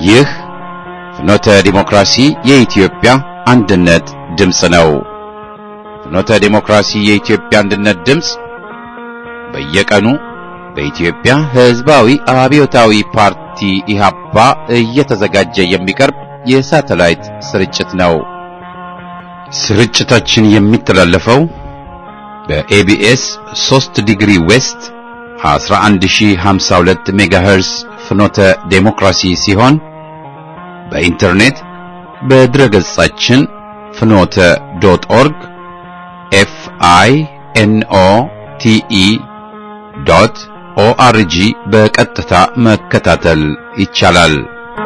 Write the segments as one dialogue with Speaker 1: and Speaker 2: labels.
Speaker 1: ይህ ፍኖተ ዲሞክራሲ የኢትዮጵያ አንድነት ድምፅ ነው። ፍኖተ ዲሞክራሲ የኢትዮጵያ አንድነት ድምፅ በየቀኑ በኢትዮጵያ ሕዝባዊ አብዮታዊ ፓርቲ ኢህአፓ እየተዘጋጀ የሚቀርብ የሳተላይት ስርጭት ነው። ስርጭታችን የሚተላለፈው በኤቢኤስ 3 ዲግሪ ዌስት 11052 ሜጋሄርስ ፍኖተ ዴሞክራሲ ሲሆን በኢንተርኔት በድረገጻችን ፍኖተ ዶት ኦርግ ኤፍ አይ ኤን ኦ ቲ ኢ ዶት ኦአርጂ በቀጥታ መከታተል ይቻላል።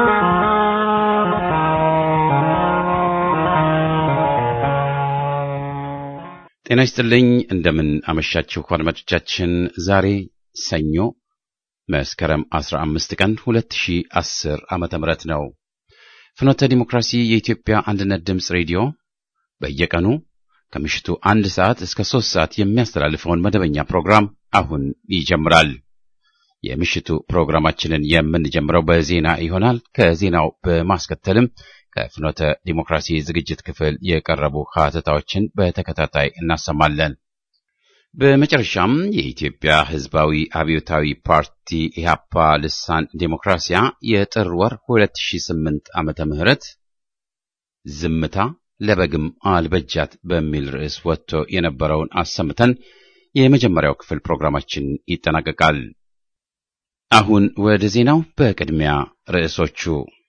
Speaker 1: ጤና ይስጥልኝ። እንደምን አመሻችሁ አድማጮቻችን። ዛሬ ሰኞ መስከረም 15 ቀን 2010 ዓመተ ምህረት ነው። ፍኖተ ዲሞክራሲ የኢትዮጵያ አንድነት ድምፅ ሬዲዮ በየቀኑ ከምሽቱ አንድ ሰዓት እስከ ሶስት ሰዓት የሚያስተላልፈውን መደበኛ ፕሮግራም አሁን ይጀምራል። የምሽቱ ፕሮግራማችንን የምንጀምረው በዜና ይሆናል። ከዜናው በማስከተልም ከፍኖተ ዲሞክራሲ ዝግጅት ክፍል የቀረቡ ሀተታዎችን በተከታታይ እናሰማለን። በመጨረሻም የኢትዮጵያ ሕዝባዊ አብዮታዊ ፓርቲ ኢህአፓ ልሳን ዴሞክራሲያ የጥር ወር 2008 ዓመተ ምህረት ዝምታ ለበግም አልበጃት በሚል ርዕስ ወጥቶ የነበረውን አሰምተን የመጀመሪያው ክፍል ፕሮግራማችን ይጠናቀቃል። አሁን ወደ ዜናው። በቅድሚያ ርዕሶቹ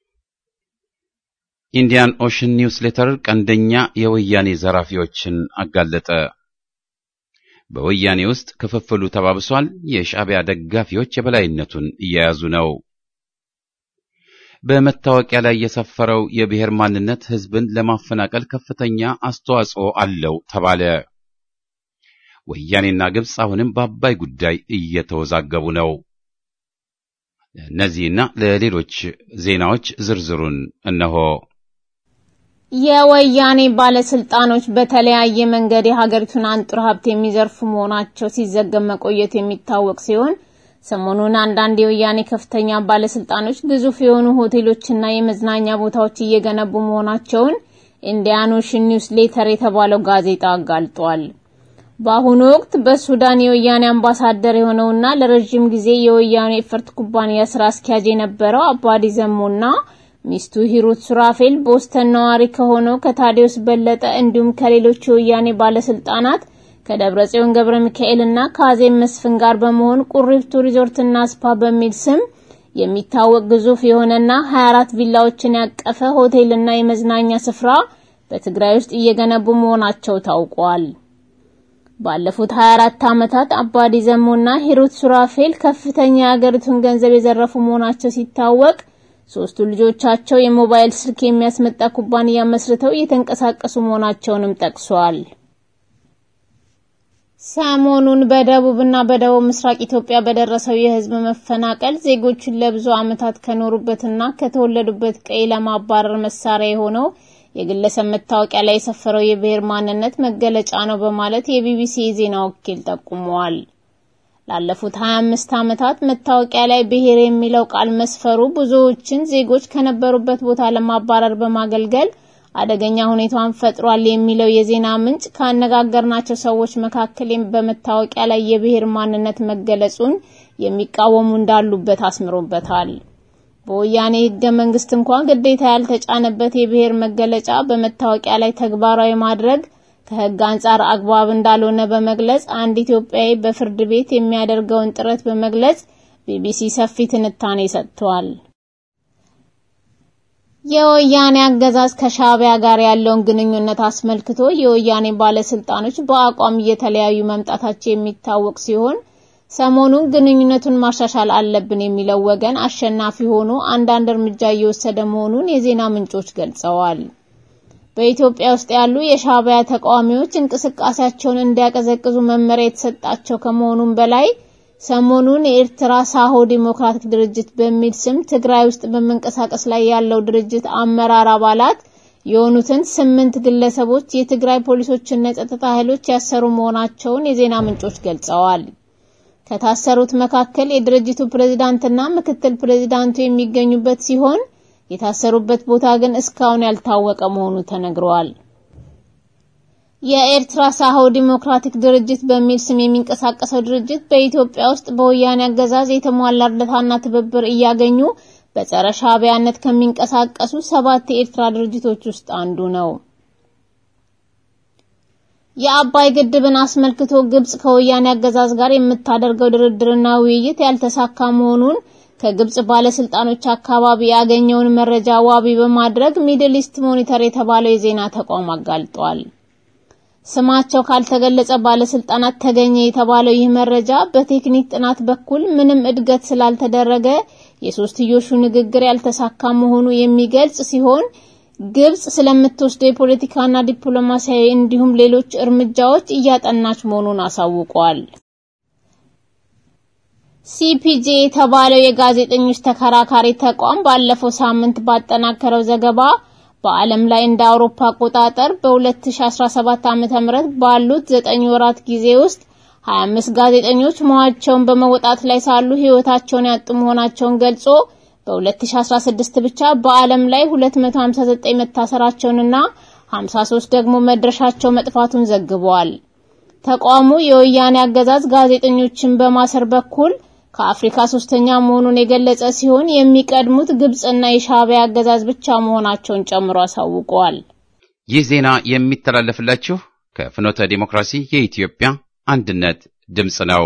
Speaker 1: ኢንዲያን ኦሽን ኒውስ ሌተር ቀንደኛ የወያኔ ዘራፊዎችን አጋለጠ። በወያኔ ውስጥ ክፍፍሉ ተባብሷል። የሻዕቢያ ደጋፊዎች የበላይነቱን እየያዙ ነው። በመታወቂያ ላይ የሰፈረው የብሔር ማንነት ሕዝብን ለማፈናቀል ከፍተኛ አስተዋጽኦ አለው ተባለ። ወያኔና ግብፅ አሁንም በአባይ ጉዳይ እየተወዛገቡ ነው። ለእነዚህና ለሌሎች ዜናዎች ዝርዝሩን እነሆ።
Speaker 2: የወያኔ ባለስልጣኖች በተለያየ መንገድ የሀገሪቱን አንጡር ሀብት የሚዘርፉ መሆናቸው ሲዘገብ መቆየቱ የሚታወቅ ሲሆን ሰሞኑን አንዳንድ የወያኔ ከፍተኛ ባለስልጣኖች ግዙፍ የሆኑ ሆቴሎችና የመዝናኛ ቦታዎች እየገነቡ መሆናቸውን ኢንዲያን ኦሽን ኒውስ ሌተር የተባለው ጋዜጣ አጋልጧል። በአሁኑ ወቅት በሱዳን የወያኔ አምባሳደር የሆነውና ለረጅም ጊዜ የወያኔ ኤፈርት ኩባንያ ስራ አስኪያጅ የነበረው አባዲ ዘሞና ሚስቱ ሂሩት ሱራፌል ቦስተን ነዋሪ ከሆነው ከታዲዮስ በለጠ እንዲሁም ከሌሎች የወያኔ ባለስልጣናት ከደብረ ጽዮን ገብረ ሚካኤል እና ከአዜብ መስፍን ጋር በመሆን ቁሪፍቱ ሪዞርትና ስፓ በሚል ስም የሚታወቅ ግዙፍ የሆነና 24 ቪላዎችን ያቀፈ ሆቴልና የመዝናኛ ስፍራ በትግራይ ውስጥ እየገነቡ መሆናቸው ታውቋል። ባለፉት 24 ዓመታት አባዲ ዘሞና ሂሩት ሱራፌል ከፍተኛ የሀገሪቱን ገንዘብ የዘረፉ መሆናቸው ሲታወቅ ሶስቱ ልጆቻቸው የሞባይል ስልክ የሚያስመጣ ኩባንያ መስርተው እየተንቀሳቀሱ መሆናቸውንም ጠቅሷል። ሰሞኑን በደቡብና በደቡብ ምስራቅ ኢትዮጵያ በደረሰው የሕዝብ መፈናቀል ዜጎችን ለብዙ ዓመታት ከኖሩበትና ከተወለዱበት ቀይ ለማባረር መሳሪያ የሆነው የግለሰብ መታወቂያ ላይ የሰፈረው የብሔር ማንነት መገለጫ ነው በማለት የቢቢሲ የዜና ወኪል ጠቁመዋል። ላለፉት 25 ዓመታት መታወቂያ ላይ ብሔር የሚለው ቃል መስፈሩ ብዙዎችን ዜጎች ከነበሩበት ቦታ ለማባረር በማገልገል አደገኛ ሁኔታን ፈጥሯል የሚለው የዜና ምንጭ ካነጋገርናቸው ሰዎች መካከል በመታወቂያ ላይ የብሔር ማንነት መገለጹን የሚቃወሙ እንዳሉበት አስምሮበታል። በወያኔ ሕገ መንግስት እንኳን ግዴታ ያልተጫነበት የብሔር መገለጫ በመታወቂያ ላይ ተግባራዊ ማድረግ ከሕግ አንጻር አግባብ እንዳልሆነ በመግለጽ አንድ ኢትዮጵያዊ በፍርድ ቤት የሚያደርገውን ጥረት በመግለጽ ቢቢሲ ሰፊ ትንታኔ ሰጥቷል። የወያኔ አገዛዝ ከሻዕቢያ ጋር ያለውን ግንኙነት አስመልክቶ የወያኔ ባለስልጣኖች በአቋም እየተለያዩ መምጣታቸው የሚታወቅ ሲሆን ሰሞኑን ግንኙነቱን ማሻሻል አለብን የሚለው ወገን አሸናፊ ሆኖ አንዳንድ እርምጃ እየወሰደ መሆኑን የዜና ምንጮች ገልጸዋል። በኢትዮጵያ ውስጥ ያሉ የሻዕቢያ ተቃዋሚዎች እንቅስቃሴያቸውን እንዲያቀዘቅዙ መመሪያ የተሰጣቸው ከመሆኑም በላይ ሰሞኑን የኤርትራ ሳሆ ዲሞክራቲክ ድርጅት በሚል ስም ትግራይ ውስጥ በመንቀሳቀስ ላይ ያለው ድርጅት አመራር አባላት የሆኑትን ስምንት ግለሰቦች የትግራይ ፖሊሶችና የጸጥታ ኃይሎች ያሰሩ መሆናቸውን የዜና ምንጮች ገልጸዋል። ከታሰሩት መካከል የድርጅቱ ፕሬዝዳንትና ምክትል ፕሬዝዳንቱ የሚገኙበት ሲሆን የታሰሩበት ቦታ ግን እስካሁን ያልታወቀ መሆኑ ተነግረዋል። የኤርትራ ሳሆ ዲሞክራቲክ ድርጅት በሚል ስም የሚንቀሳቀሰው ድርጅት በኢትዮጵያ ውስጥ በወያኔ አገዛዝ የተሟላ እርዳታና ትብብር እያገኙ በጸረ ሻዕቢያነት ከሚንቀሳቀሱ ሰባት የኤርትራ ድርጅቶች ውስጥ አንዱ ነው። የአባይ ግድብን አስመልክቶ ግብጽ ከወያኔ አገዛዝ ጋር የምታደርገው ድርድርና ውይይት ያልተሳካ መሆኑን ከግብጽ ባለስልጣኖች አካባቢ ያገኘውን መረጃ ዋቢ በማድረግ ሚድል ኢስት ሞኒተር የተባለው የዜና ተቋም አጋልጧል። ስማቸው ካልተገለጸ ባለስልጣናት ተገኘ የተባለው ይህ መረጃ በቴክኒክ ጥናት በኩል ምንም እድገት ስላልተደረገ የሶስትዮሹ ንግግር ያልተሳካ መሆኑ የሚገልጽ ሲሆን ግብጽ ስለምትወስደው የፖለቲካና ዲፕሎማሲያዊ እንዲሁም ሌሎች እርምጃዎች እያጠናች መሆኑን አሳውቋል። ሲፒጄ የተባለው የጋዜጠኞች ተከራካሪ ተቋም ባለፈው ሳምንት ባጠናከረው ዘገባ በዓለም ላይ እንደ አውሮፓ አቆጣጠር በ2017 ዓ.ም ባሉት 9 ወራት ጊዜ ውስጥ 25 ጋዜጠኞች ሞታቸውን በመወጣት ላይ ሳሉ ሕይወታቸውን ያጡ መሆናቸውን ገልጾ በ2016 ብቻ በዓለም ላይ 259 መታሰራቸውንና 53 ደግሞ መድረሻቸው መጥፋቱን ዘግቧል። ተቋሙ የወያኔ አገዛዝ ጋዜጠኞችን በማሰር በኩል ከአፍሪካ ሶስተኛ መሆኑን የገለጸ ሲሆን የሚቀድሙት ግብጽና የሻዕቢያ አገዛዝ ብቻ መሆናቸውን ጨምሮ አሳውቀዋል።
Speaker 1: ይህ ዜና የሚተላለፍላችሁ ከፍኖተ ዲሞክራሲ የኢትዮጵያ አንድነት ድምፅ ነው።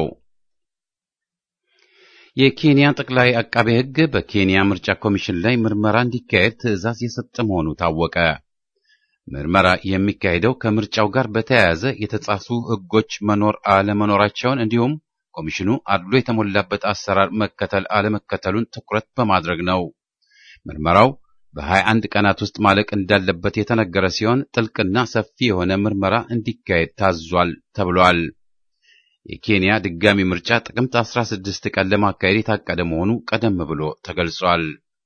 Speaker 1: የኬንያ ጠቅላይ አቃቤ ሕግ በኬንያ ምርጫ ኮሚሽን ላይ ምርመራ እንዲካሄድ ትዕዛዝ የሰጠ መሆኑ ታወቀ። ምርመራ የሚካሄደው ከምርጫው ጋር በተያያዘ የተጻፉ ሕጎች መኖር አለመኖራቸውን እንዲሁም ኮሚሽኑ አድሎ የተሞላበት አሰራር መከተል አለመከተሉን ትኩረት በማድረግ ነው። ምርመራው በ21 ቀናት ውስጥ ማለቅ እንዳለበት የተነገረ ሲሆን ጥልቅና ሰፊ የሆነ ምርመራ እንዲካሄድ ታዟል ተብሏል። የኬንያ ድጋሚ ምርጫ ጥቅምት 16 ቀን ለማካሄድ የታቀደ መሆኑ ቀደም ብሎ ተገልጿል።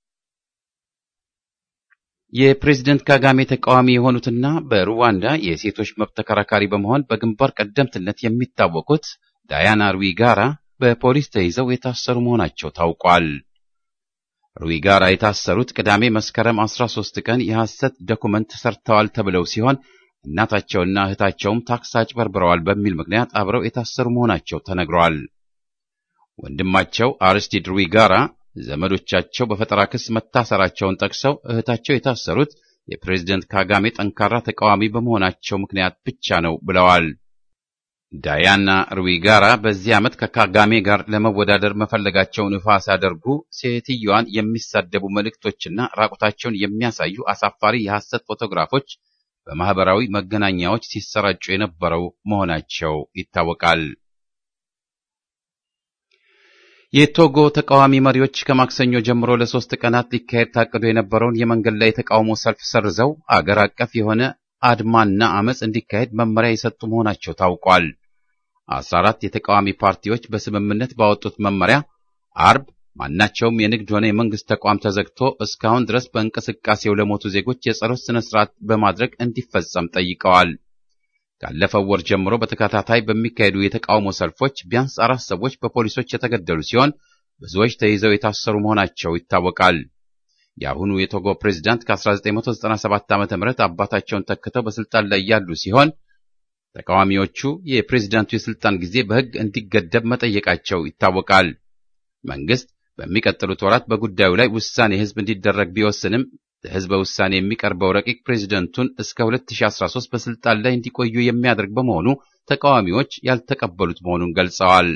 Speaker 1: የፕሬዝደንት ካጋሜ ተቃዋሚ የሆኑትና በሩዋንዳ የሴቶች መብት ተከራካሪ በመሆን በግንባር ቀደምትነት የሚታወቁት ዳያና ሩዊጋራ በፖሊስ ተይዘው የታሰሩ መሆናቸው ታውቋል። ሩዊጋራ የታሰሩት ቅዳሜ መስከረም 13 ቀን የሐሰት ዶኩመንት ሰርተዋል ተብለው ሲሆን እናታቸውና እህታቸውም ታክስ አጭበርብረዋል በሚል ምክንያት አብረው የታሰሩ መሆናቸው ተነግረዋል። ወንድማቸው አርስቲድ ሩዊጋራ ዘመዶቻቸው በፈጠራ ክስ መታሰራቸውን ጠቅሰው እህታቸው የታሰሩት የፕሬዝደንት ካጋሜ ጠንካራ ተቃዋሚ በመሆናቸው ምክንያት ብቻ ነው ብለዋል። ዳያና ሩዊጋራ በዚህ ዓመት ከካጋሜ ጋር ለመወዳደር መፈለጋቸውን ይፋ ሲያደርጉ ሴትየዋን የሚሳደቡ መልእክቶችና ራቁታቸውን የሚያሳዩ አሳፋሪ የሐሰት ፎቶግራፎች በማህበራዊ መገናኛዎች ሲሰራጩ የነበረው መሆናቸው ይታወቃል። የቶጎ ተቃዋሚ መሪዎች ከማክሰኞ ጀምሮ ለሶስት ቀናት ሊካሄድ ታቅዶ የነበረውን የመንገድ ላይ የተቃውሞ ሰልፍ ሰርዘው አገር አቀፍ የሆነ አድማና አመፅ እንዲካሄድ መመሪያ የሰጡ መሆናቸው ታውቋል። አስራ አራት የተቃዋሚ ፓርቲዎች በስምምነት ባወጡት መመሪያ አርብ ማናቸውም የንግድ ሆነ የመንግስት ተቋም ተዘግቶ እስካሁን ድረስ በእንቅስቃሴው ለሞቱ ዜጎች የጸሎት ስነ ስርዓት በማድረግ እንዲፈጸም ጠይቀዋል። ካለፈው ወር ጀምሮ በተከታታይ በሚካሄዱ የተቃውሞ ሰልፎች ቢያንስ አራት ሰዎች በፖሊሶች የተገደሉ ሲሆን ብዙዎች ተይዘው የታሰሩ መሆናቸው ይታወቃል። የአሁኑ የቶጎ ፕሬዝዳንት ከ1997 ዓ.ም አባታቸውን ተክተው በስልጣን ላይ ያሉ ሲሆን ተቃዋሚዎቹ የፕሬዝዳንቱ የስልጣን ጊዜ በሕግ እንዲገደብ መጠየቃቸው ይታወቃል። መንግስት በሚቀጥሉት ወራት በጉዳዩ ላይ ውሳኔ ህዝብ እንዲደረግ ቢወስንም ለህዝበ ውሳኔ የሚቀርበው ረቂቅ ፕሬዝደንቱን እስከ 2013 በስልጣን ላይ እንዲቆዩ የሚያደርግ በመሆኑ ተቃዋሚዎች ያልተቀበሉት መሆኑን ገልጸዋል።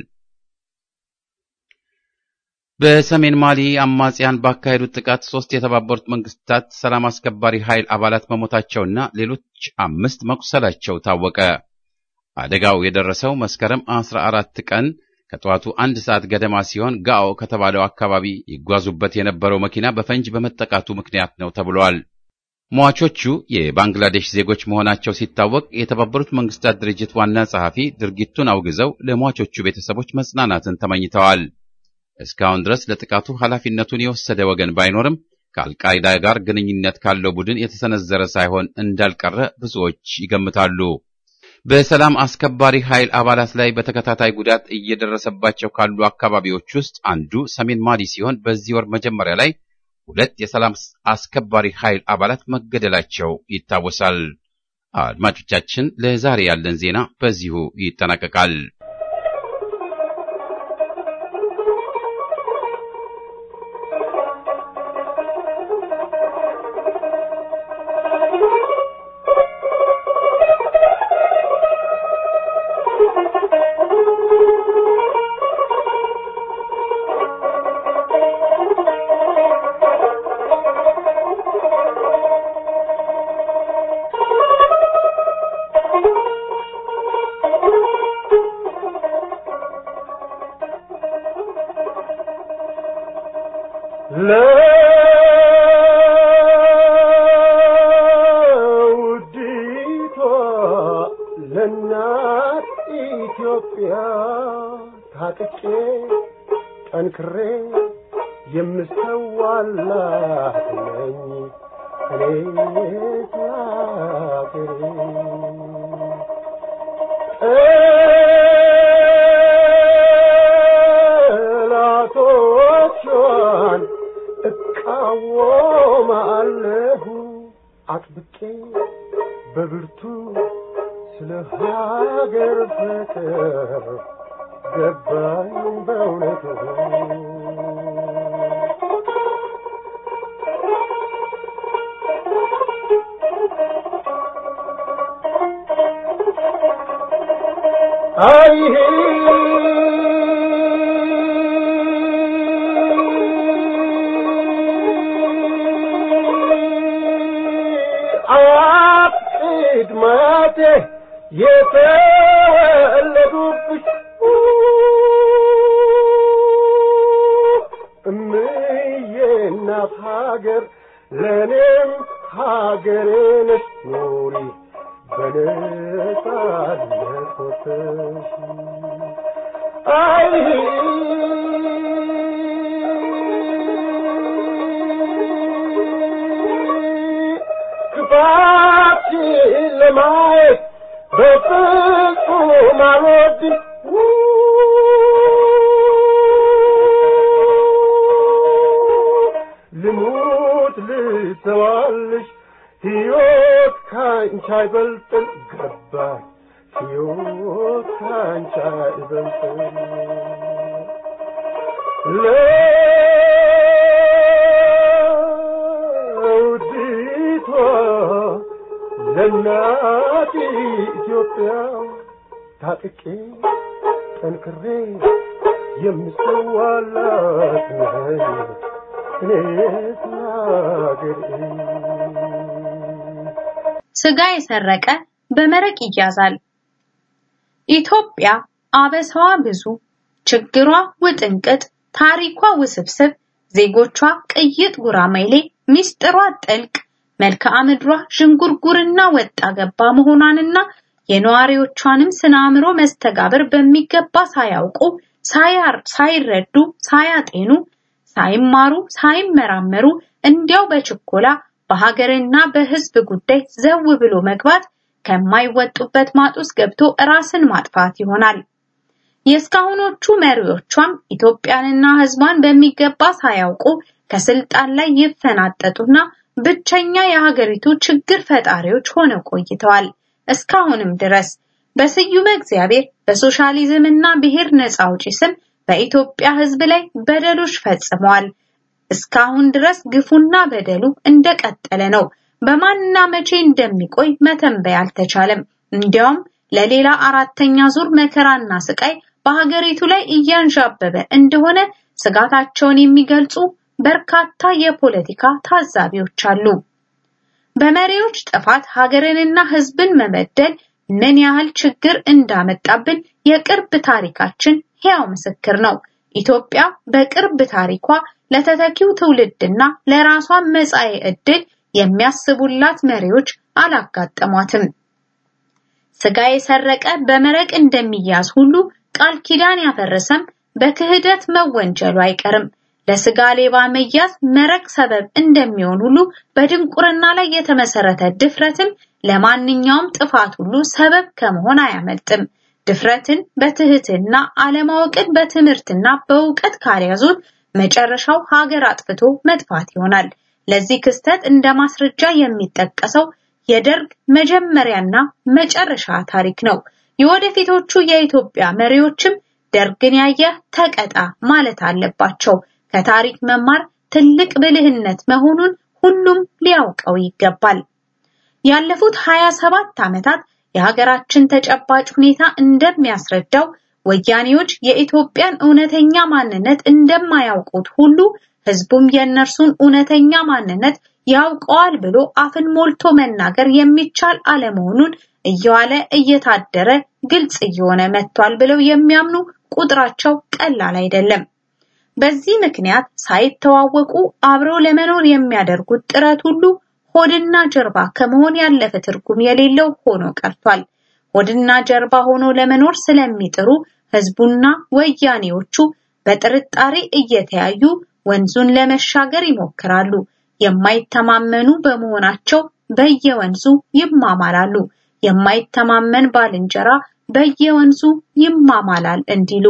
Speaker 1: በሰሜን ማሊ አማጽያን ባካሄዱት ጥቃት ሶስት የተባበሩት መንግስታት ሰላም አስከባሪ ኃይል አባላት መሞታቸውና ሌሎች አምስት መቁሰላቸው ታወቀ። አደጋው የደረሰው መስከረም 14 ቀን ከጠዋቱ አንድ ሰዓት ገደማ ሲሆን ጋኦ ከተባለው አካባቢ ይጓዙበት የነበረው መኪና በፈንጅ በመጠቃቱ ምክንያት ነው ተብሏል። ሟቾቹ የባንግላዴሽ ዜጎች መሆናቸው ሲታወቅ የተባበሩት መንግስታት ድርጅት ዋና ጸሐፊ ድርጊቱን አውግዘው ለሟቾቹ ቤተሰቦች መጽናናትን ተመኝተዋል። እስካሁን ድረስ ለጥቃቱ ኃላፊነቱን የወሰደ ወገን ባይኖርም ከአልቃይዳ ጋር ግንኙነት ካለው ቡድን የተሰነዘረ ሳይሆን እንዳልቀረ ብዙዎች ይገምታሉ። በሰላም አስከባሪ ኃይል አባላት ላይ በተከታታይ ጉዳት እየደረሰባቸው ካሉ አካባቢዎች ውስጥ አንዱ ሰሜን ማሊ ሲሆን በዚህ ወር መጀመሪያ ላይ ሁለት የሰላም አስከባሪ ኃይል አባላት መገደላቸው ይታወሳል። አድማጮቻችን፣ ለዛሬ ያለን ዜና በዚሁ ይጠናቀቃል።
Speaker 3: ለውዲቷ ለእናት ኢትዮጵያ ታጥቄ ጠንክሬ የምሰዋላት ነኝ እኔ ሀገሬ ጠላቶቿን እቃወማለሁ አጥብቄ በብርቱ ስለ ሀገር ፍቅር ገባኝ በእውነቱ አይ አቅድማቴ የተወለዱብሽ እምዬ እናት ሀገር ለእኔም ሀገሬ ነሽ ኑሪ በነጻነት ወጥተሽ አይ ክፋትሽን ለማየት በፍጹም አልወድም ልሙት ልተዋልሽ ሕይወት ካንቺ አይበልጥም ገባኝ ሕይወት ካንቺ አይበልጥም ለውዲቷ ለእናት ኢትዮጵያ ታጥቄ ጠንክሬ የምሰዋላት ነኝ እኔስ ሀገሬ
Speaker 4: ስጋ የሰረቀ በመረቅ ይያዛል። ኢትዮጵያ አበሳዋ ብዙ፣ ችግሯ ውጥንቅጥ፣ ታሪኳ ውስብስብ፣ ዜጎቿ ቅይጥ ጉራማይሌ፣ ሚስጥሯ ጥልቅ፣ መልክዓ ምድሯ ዥንጉርጉርና ወጣ ገባ መሆኗንና የነዋሪዎቿንም ስነ አእምሮ መስተጋብር በሚገባ ሳያውቁ ሳያር ሳይረዱ ሳያጤኑ ሳይማሩ ሳይመራመሩ እንዲያው በችኮላ በሀገርና በሕዝብ ጉዳይ ዘው ብሎ መግባት ከማይወጡበት ማጥ ውስጥ ገብቶ ራስን ማጥፋት ይሆናል። የእስካሁኖቹ መሪዎቿም ኢትዮጵያንና ሕዝቧን በሚገባ ሳያውቁ ከስልጣን ላይ ይፈናጠጡና ብቸኛ የሀገሪቱ ችግር ፈጣሪዎች ሆነው ቆይተዋል። እስካሁንም ድረስ በስዩመ እግዚአብሔር በሶሻሊዝም እና ብሔር ነፃ አውጪ ስም በኢትዮጵያ ሕዝብ ላይ በደሎች ፈጽመዋል። እስካሁን ድረስ ግፉና በደሉ እንደቀጠለ ነው። በማንና መቼ እንደሚቆይ መተንበይ አልተቻለም። እንዲያውም ለሌላ አራተኛ ዙር መከራና ስቃይ በሀገሪቱ ላይ እያንዣበበ እንደሆነ ስጋታቸውን የሚገልጹ በርካታ የፖለቲካ ታዛቢዎች አሉ። በመሪዎች ጥፋት ሀገርንና ሕዝብን መበደል ምን ያህል ችግር እንዳመጣብን የቅርብ ታሪካችን ሕያው ምስክር ነው። ኢትዮጵያ በቅርብ ታሪኳ ለተተኪው ትውልድና ለራሷ መጻኤ ዕድል የሚያስቡላት መሪዎች አላጋጠሟትም። ስጋ የሰረቀ በመረቅ እንደሚያዝ ሁሉ ቃል ኪዳን ያፈረሰም በክህደት መወንጀሉ አይቀርም። ለስጋ ሌባ መያዝ መረቅ ሰበብ እንደሚሆን ሁሉ በድንቁርና ላይ የተመሰረተ ድፍረትም ለማንኛውም ጥፋት ሁሉ ሰበብ ከመሆን አያመልጥም። ድፍረትን በትህትና አለማወቅን በትምህርትና በእውቀት ካልያዙት መጨረሻው ሀገር አጥፍቶ መጥፋት ይሆናል። ለዚህ ክስተት እንደ ማስረጃ የሚጠቀሰው የደርግ መጀመሪያና መጨረሻ ታሪክ ነው። የወደፊቶቹ የኢትዮጵያ መሪዎችም ደርግን ያየ ተቀጣ ማለት አለባቸው። ከታሪክ መማር ትልቅ ብልህነት መሆኑን ሁሉም ሊያውቀው ይገባል። ያለፉት 27 ዓመታት የሀገራችን ተጨባጭ ሁኔታ እንደሚያስረዳው ወያኔዎች የኢትዮጵያን እውነተኛ ማንነት እንደማያውቁት ሁሉ ህዝቡም የእነርሱን እውነተኛ ማንነት ያውቀዋል ብሎ አፍን ሞልቶ መናገር የሚቻል አለመሆኑን እየዋለ እየታደረ ግልጽ እየሆነ መጥቷል ብለው የሚያምኑ ቁጥራቸው ቀላል አይደለም። በዚህ ምክንያት ሳይተዋወቁ አብረው ለመኖር የሚያደርጉት ጥረት ሁሉ ሆድና ጀርባ ከመሆን ያለፈ ትርጉም የሌለው ሆኖ ቀርቷል። ሆድና ጀርባ ሆኖ ለመኖር ስለሚጥሩ ህዝቡና ወያኔዎቹ በጥርጣሬ እየተያዩ ወንዙን ለመሻገር ይሞክራሉ። የማይተማመኑ በመሆናቸው በየወንዙ ይማማላሉ። የማይተማመን ባልንጀራ በየወንዙ ይማማላል እንዲሉ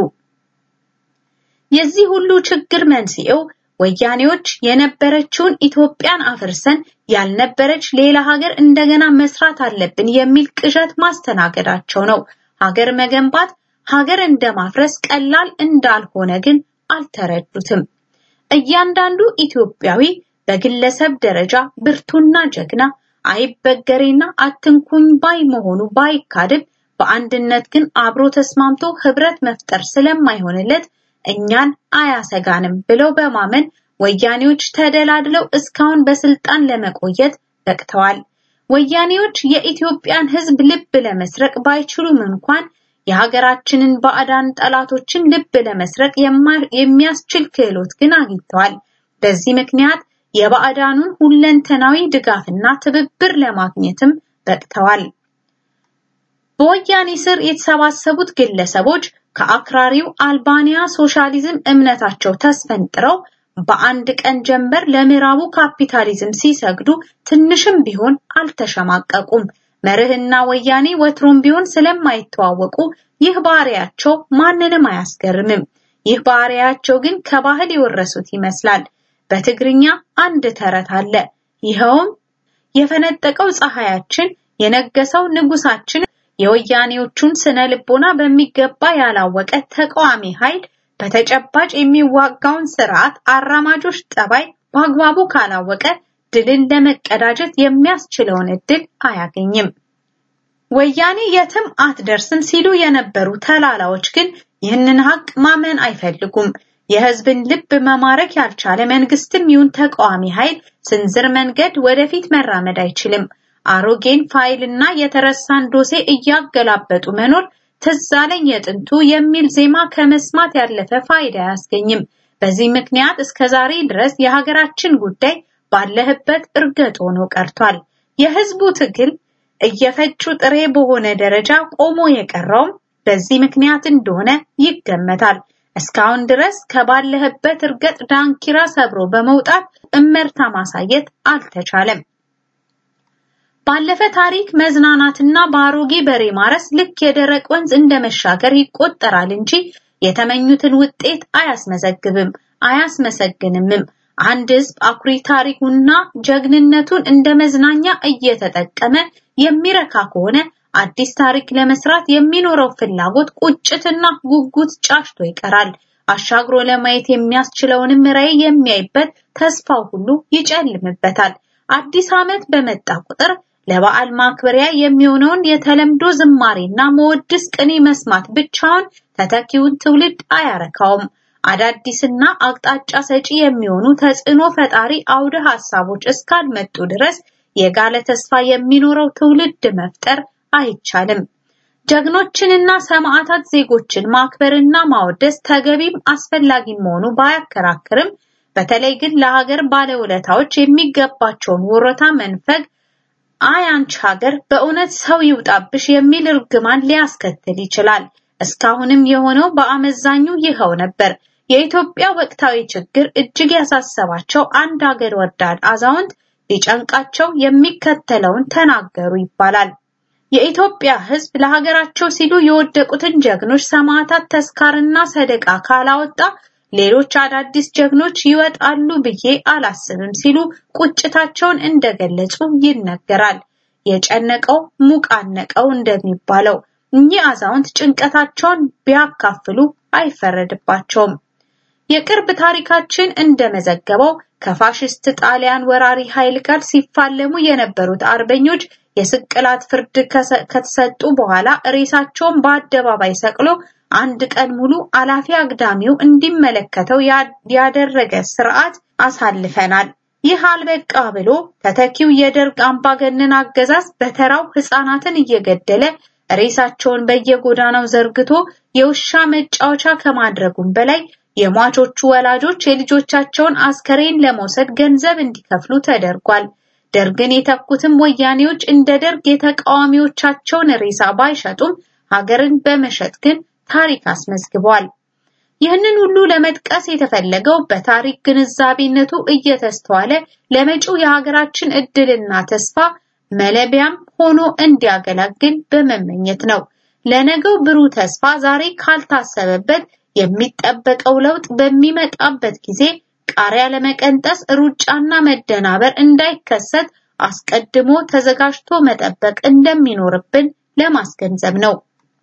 Speaker 4: የዚህ ሁሉ ችግር መንስኤው ወያኔዎች የነበረችውን ኢትዮጵያን አፍርሰን ያልነበረች ሌላ ሀገር እንደገና መስራት አለብን የሚል ቅዠት ማስተናገዳቸው ነው። ሀገር መገንባት ሀገር እንደማፍረስ ቀላል እንዳልሆነ ግን አልተረዱትም። እያንዳንዱ ኢትዮጵያዊ በግለሰብ ደረጃ ብርቱና ጀግና አይበገሬና አትንኩኝ ባይ መሆኑ ባይካድም በአንድነት ግን አብሮ ተስማምቶ ህብረት መፍጠር ስለማይሆንለት እኛን አያሰጋንም ብለው በማመን ወያኔዎች ተደላድለው እስካሁን በስልጣን ለመቆየት በቅተዋል። ወያኔዎች የኢትዮጵያን ህዝብ ልብ ለመስረቅ ባይችሉም እንኳን የሀገራችንን ባዕዳን ጠላቶችን ልብ ለመስረቅ የሚያስችል ክህሎት ግን አግኝተዋል። በዚህ ምክንያት የባዕዳኑን ሁለንተናዊ ድጋፍና ትብብር ለማግኘትም በቅተዋል። በወያኔ ስር የተሰባሰቡት ግለሰቦች ከአክራሪው አልባኒያ ሶሻሊዝም እምነታቸው ተስፈንጥረው በአንድ ቀን ጀንበር ለምዕራቡ ካፒታሊዝም ሲሰግዱ ትንሽም ቢሆን አልተሸማቀቁም። መርህና ወያኔ ወትሮም ቢሆን ስለማይተዋወቁ ይህ ባህሪያቸው ማንንም አያስገርምም። ይህ ባህሪያቸው ግን ከባህል የወረሱት ይመስላል። በትግርኛ አንድ ተረት አለ። ይኸውም የፈነጠቀው ፀሐያችን የነገሰው ንጉሳችን የወያኔዎቹን ስነ ልቦና በሚገባ ያላወቀ ተቃዋሚ ኃይል በተጨባጭ የሚዋጋውን ስርዓት አራማጆች ጠባይ በአግባቡ ካላወቀ ድልን ለመቀዳጀት የሚያስችለውን እድል አያገኝም። ወያኔ የትም አትደርስም ሲሉ የነበሩ ተላላዎች ግን ይህንን ሀቅ ማመን አይፈልጉም። የህዝብን ልብ መማረክ ያልቻለ መንግስትም ይሁን ተቃዋሚ ኃይል ስንዝር መንገድ ወደፊት መራመድ አይችልም። አሮጌን ፋይልና የተረሳን ዶሴ እያገላበጡ መኖር ትዝ አለኝ የጥንቱ የሚል ዜማ ከመስማት ያለፈ ፋይዳ አያስገኝም። በዚህ ምክንያት እስከ ዛሬ ድረስ የሀገራችን ጉዳይ ባለህበት እርገጥ ሆኖ ቀርቷል። የህዝቡ ትግል እየፈጩ ጥሬ በሆነ ደረጃ ቆሞ የቀረውም በዚህ ምክንያት እንደሆነ ይገመታል። እስካሁን ድረስ ከባለህበት እርገጥ ዳንኪራ ሰብሮ በመውጣት እመርታ ማሳየት አልተቻለም። ባለፈ ታሪክ መዝናናትና በአሮጌ በሬ ማረስ ልክ የደረቅ ወንዝ እንደመሻገር ይቆጠራል እንጂ የተመኙትን ውጤት አያስመዘግብም፣ አያስመሰግንምም። አንድ ህዝብ አኩሪ ታሪኩና ጀግንነቱን እንደ መዝናኛ እየተጠቀመ የሚረካ ከሆነ አዲስ ታሪክ ለመስራት የሚኖረው ፍላጎት ቁጭትና ጉጉት ጫሽቶ ይቀራል። አሻግሮ ለማየት የሚያስችለውንም ራዕይ የሚያይበት ተስፋው ሁሉ ይጨልምበታል። አዲስ ዓመት በመጣ ቁጥር ለበዓል ማክበሪያ የሚሆነውን የተለምዶ ዝማሬና መወድስ ቅኔ መስማት ብቻውን ተተኪውን ትውልድ አያረካውም። አዳዲስና አቅጣጫ ሰጪ የሚሆኑ ተጽዕኖ ፈጣሪ አውደ ሐሳቦች እስካልመጡ ድረስ የጋለ ተስፋ የሚኖረው ትውልድ መፍጠር አይቻልም። ጀግኖችንና ሰማዕታት ዜጎችን ማክበርና ማወደስ ተገቢም አስፈላጊ መሆኑ ባያከራክርም በተለይ ግን ለሀገር ባለውለታዎች የሚገባቸውን ወረታ መንፈግ አይ አንቺ ሀገር በእውነት ሰው ይውጣብሽ የሚል እርግማን ሊያስከትል ይችላል። እስካሁንም የሆነው በአመዛኙ ይኸው ነበር። የኢትዮጵያ ወቅታዊ ችግር እጅግ ያሳሰባቸው አንድ ሀገር ወዳድ አዛውንት ሊጨንቃቸው የሚከተለውን ተናገሩ ይባላል። የኢትዮጵያ ሕዝብ ለሀገራቸው ሲሉ የወደቁትን ጀግኖች ሰማዕታት ተስካርና ሰደቃ ካላወጣ ሌሎች አዳዲስ ጀግኖች ይወጣሉ ብዬ አላስብም ሲሉ ቁጭታቸውን እንደገለጹ ይነገራል። የጨነቀው ሙቃነቀው እንደሚባለው እኚህ አዛውንት ጭንቀታቸውን ቢያካፍሉ አይፈረድባቸውም። የቅርብ ታሪካችን እንደመዘገበው ከፋሽስት ጣሊያን ወራሪ ኃይል ጋር ሲፋለሙ የነበሩት አርበኞች የስቅላት ፍርድ ከተሰጡ በኋላ ሬሳቸውን በአደባባይ ሰቅሎ አንድ ቀን ሙሉ አላፊ አግዳሚው እንዲመለከተው ያደረገ ስርዓት አሳልፈናል። ይህ አልበቃ ብሎ ተተኪው የደርግ አምባገነን አገዛዝ በተራው ህፃናትን እየገደለ ሬሳቸውን በየጎዳናው ዘርግቶ የውሻ መጫወቻ ከማድረጉም በላይ የሟቾቹ ወላጆች የልጆቻቸውን አስከሬን ለመውሰድ ገንዘብ እንዲከፍሉ ተደርጓል። ደርግን የተኩትም ወያኔዎች እንደ ደርግ የተቃዋሚዎቻቸውን ሬሳ ባይሸጡም ሀገርን በመሸጥ ግን ታሪክ አስመዝግቧል። ይህንን ሁሉ ለመጥቀስ የተፈለገው በታሪክ ግንዛቤነቱ እየተስተዋለ ለመጪው የሀገራችን እድልና ተስፋ መለቢያም ሆኖ እንዲያገለግል በመመኘት ነው። ለነገው ብሩህ ተስፋ ዛሬ ካልታሰበበት የሚጠበቀው ለውጥ በሚመጣበት ጊዜ ቃሪያ ለመቀንጠስ ሩጫና መደናበር እንዳይከሰት አስቀድሞ ተዘጋጅቶ መጠበቅ እንደሚኖርብን ለማስገንዘብ ነው።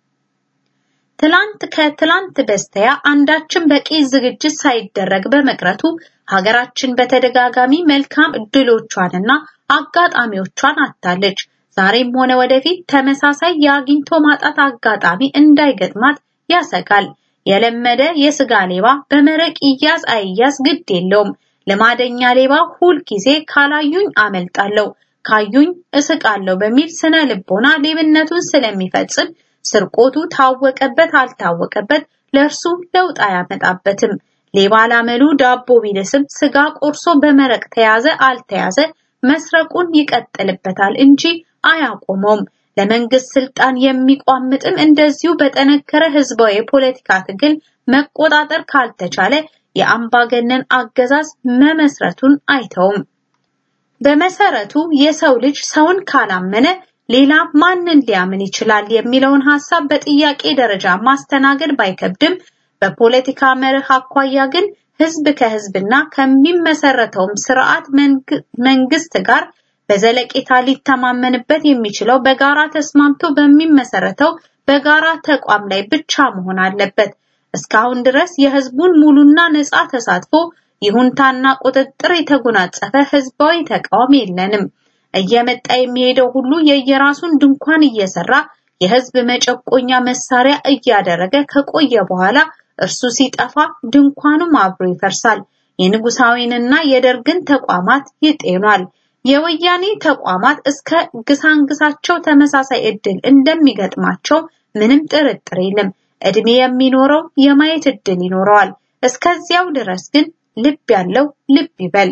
Speaker 4: ትላንት ከትላንት በስተያ አንዳችን በቂ ዝግጅት ሳይደረግ በመቅረቱ ሀገራችን በተደጋጋሚ መልካም እድሎቿንና አጋጣሚዎቿን አታለች። ዛሬም ሆነ ወደፊት ተመሳሳይ የአግኝቶ ማጣት አጋጣሚ እንዳይገጥማት ያሰጋል። የለመደ የስጋ ሌባ በመረቅ ይያዝ አይያዝ ግድ የለውም። ልማደኛ ሌባ ሁል ጊዜ ካላዩኝ አመልጣለሁ፣ ካዩኝ እስቃለሁ በሚል ስነ ልቦና ሌብነቱን ስለሚፈጽም ስርቆቱ ታወቀበት አልታወቀበት ለእርሱ ለውጥ አያመጣበትም። ሌባ ላመሉ ዳቦ ቢልስም ስጋ ቆርሶ በመረቅ ተያዘ አልተያዘ መስረቁን ይቀጥልበታል እንጂ አያቆመውም። ለመንግስት ስልጣን የሚቋምጥም እንደዚሁ በጠነከረ ህዝባዊ የፖለቲካ ትግል መቆጣጠር ካልተቻለ የአምባገነን አገዛዝ መመስረቱን አይተውም። በመሰረቱ የሰው ልጅ ሰውን ካላመነ ሌላ ማንን ሊያምን ይችላል የሚለውን ሐሳብ በጥያቄ ደረጃ ማስተናገድ ባይከብድም በፖለቲካ መርህ አኳያ ግን ህዝብ ከህዝብና ከሚመሰረተውም ስርዓት መንግስት ጋር በዘለቄታ ሊተማመንበት የሚችለው በጋራ ተስማምቶ በሚመሰረተው በጋራ ተቋም ላይ ብቻ መሆን አለበት። እስካሁን ድረስ የህዝቡን ሙሉና ነፃ ተሳትፎ ይሁንታና ቁጥጥር የተጎናጸፈ ህዝባዊ ተቃውሞ የለንም። እየመጣ የሚሄደው ሁሉ የየራሱን ድንኳን እየሰራ የህዝብ መጨቆኛ መሳሪያ እያደረገ ከቆየ በኋላ እርሱ ሲጠፋ ድንኳኑም አብሮ ይፈርሳል። የንጉሳዊንና የደርግን ተቋማት ይጤኗል። የወያኔ ተቋማት እስከ ግሳንግሳቸው ተመሳሳይ እድል እንደሚገጥማቸው ምንም ጥርጥር የለም። እድሜ የሚኖረው የማየት እድል ይኖረዋል። እስከዚያው ድረስ ግን ልብ ያለው ልብ ይበል።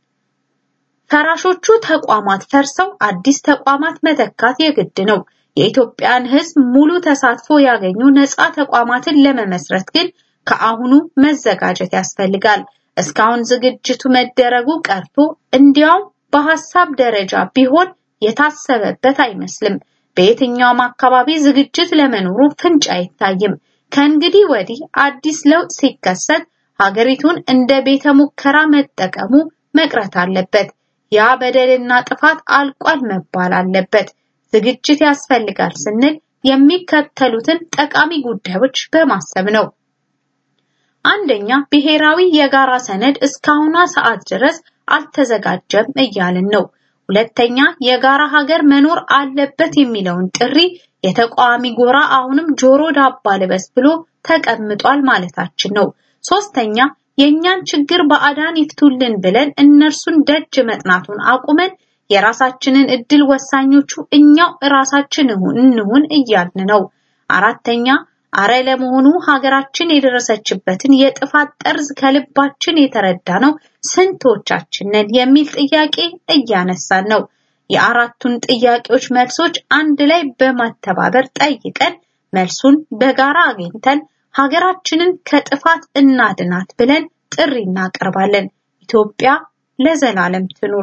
Speaker 4: ፈራሾቹ ተቋማት ፈርሰው አዲስ ተቋማት መተካት የግድ ነው። የኢትዮጵያን ህዝብ ሙሉ ተሳትፎ ያገኙ ነፃ ተቋማትን ለመመስረት ግን ከአሁኑ መዘጋጀት ያስፈልጋል። እስካሁን ዝግጅቱ መደረጉ ቀርቶ እንዲያውም በሐሳብ ደረጃ ቢሆን የታሰበበት አይመስልም። በየትኛውም አካባቢ ዝግጅት ለመኖሩ ፍንጭ አይታይም። ከእንግዲህ ወዲህ አዲስ ለውጥ ሲከሰት ሀገሪቱን እንደ ቤተ ሙከራ መጠቀሙ መቅረት አለበት። ያ በደልና ጥፋት አልቋል መባል አለበት። ዝግጅት ያስፈልጋል ስንል የሚከተሉትን ጠቃሚ ጉዳዮች በማሰብ ነው። አንደኛ፣ ብሔራዊ የጋራ ሰነድ እስካሁኗ ሰዓት ድረስ አልተዘጋጀም እያልን ነው። ሁለተኛ፣ የጋራ ሀገር መኖር አለበት የሚለውን ጥሪ የተቃዋሚ ጎራ አሁንም ጆሮ ዳባ ልበስ ብሎ ተቀምጧል ማለታችን ነው። ሶስተኛ፣ የእኛን ችግር በአዳን ይፍቱልን ብለን እነርሱን ደጅ መጥናቱን አቁመን የራሳችንን እድል ወሳኞቹ እኛው ራሳችን እንሁን እያልን ነው። አራተኛ አረ ለመሆኑ ሀገራችን የደረሰችበትን የጥፋት ጠርዝ ከልባችን የተረዳ ነው ስንቶቻችን ነን የሚል ጥያቄ እያነሳን ነው። የአራቱን ጥያቄዎች መልሶች አንድ ላይ በማተባበር ጠይቀን መልሱን በጋራ አግኝተን ሀገራችንን ከጥፋት እናድናት ብለን ጥሪ እናቀርባለን። ኢትዮጵያ ለዘላለም ትኑር።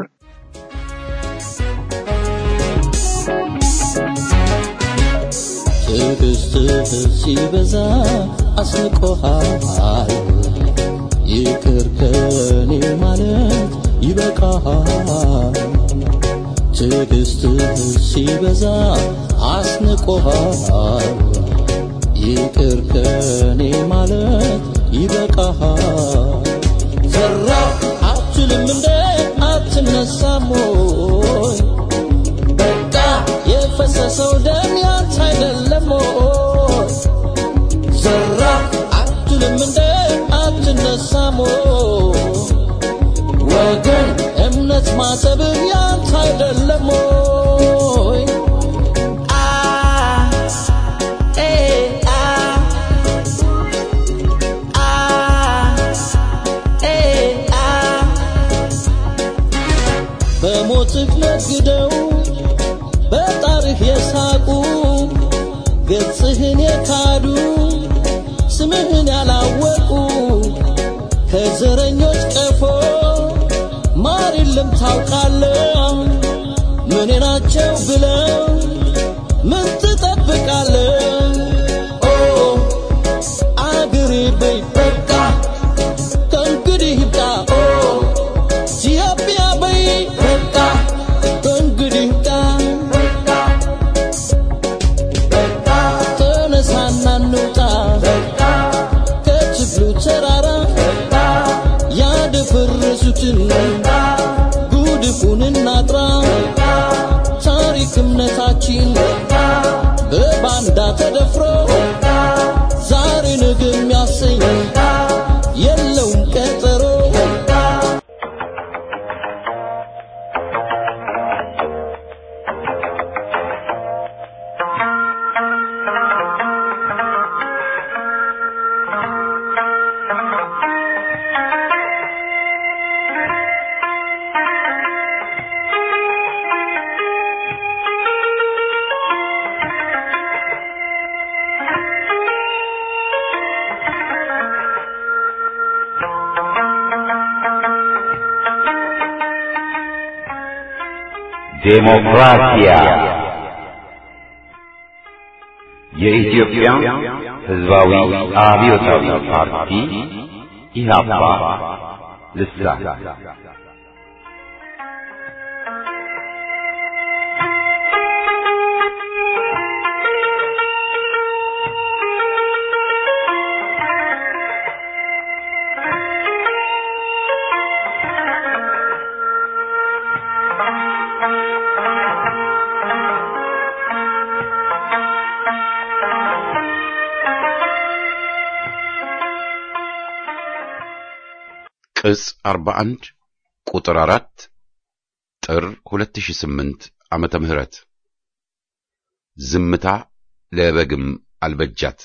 Speaker 5: ትዕግስትህ ሲበዛ አስንቆሃል ይቅር ከኔ ማለት ይበቃሃል። ትዕግስትህ ሲበዛ አስንቆሃል። ይቅር ከኔ ማለት ይበቃሃል። ዘራ አትልም እንደ አትነሳም ወይ? በቃ የፈሰሰው ደም ያንተ አይደለም ወይ? ዘራ አትልም እንደ አትነሳም ወይ? ወገን እምነት ማሰብህ ያንተ አይደለም ወይ? አ ኤ አ አ ኤ አ በሞትህ ነግደው በጣርህ የሳቁ ገጽህን የካዱ ስምህን ያላወቁ ከዘረኞች ቀፎ ማር የለም ታውቃለህ። ምን ናቸው ብለው ምን ትጠብቃለህ? ኦ አገሬ በይ በቃ ከእንግዲህ ይብቃ። ኦ ኢትዮጵያ በይ በቃ ከእንግዲህ ይብቃ። ተነሳና እንውጣ ከችግሩ ተራራ ያደፈረሱትን ጉድፉን እናጥራ። ታሪክ እምነታችን በባንዳ ተደፍሮ ዛሬ ነገ የሚያሰኝ የለውም ቀጠሮ።
Speaker 6: ዴሞክራሲያ የኢትዮጵያ ሕዝባዊ አብዮታዊ ፓርቲ ኢህአፓ ልሳን
Speaker 1: ቅጽ 41 ቁጥር 4 ጥር 2008 ዓመተ ምህረት ዝምታ ለበግም አልበጃት።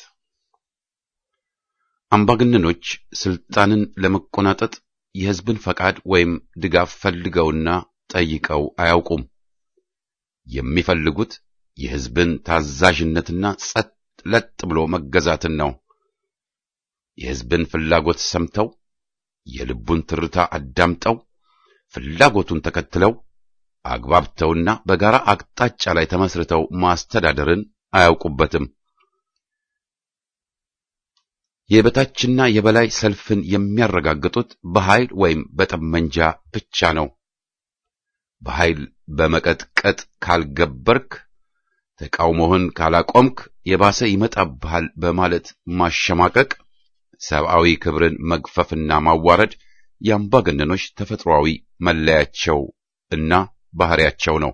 Speaker 1: አምባገነኖች ስልጣንን ለመቆናጠጥ የሕዝብን ፈቃድ ወይም ድጋፍ ፈልገውና ጠይቀው አያውቁም። የሚፈልጉት የሕዝብን ታዛዥነትና ጸጥ ለጥ ብሎ መገዛትን ነው። የሕዝብን ፍላጎት ሰምተው የልቡን ትርታ አዳምጠው ፍላጎቱን ተከትለው አግባብተውና በጋራ አቅጣጫ ላይ ተመስርተው ማስተዳደርን አያውቁበትም። የበታችና የበላይ ሰልፍን የሚያረጋግጡት በኃይል ወይም በጠመንጃ ብቻ ነው። በኃይል በመቀጥቀጥ ካልገበርክ፣ ተቃውሞህን ካላቆምክ የባሰ ይመጣብሃል በማለት ማሸማቀቅ ሰብአዊ ክብርን መግፈፍና ማዋረድ የአምባገነኖች ተፈጥሯዊ መለያቸው እና ባህሪያቸው ነው።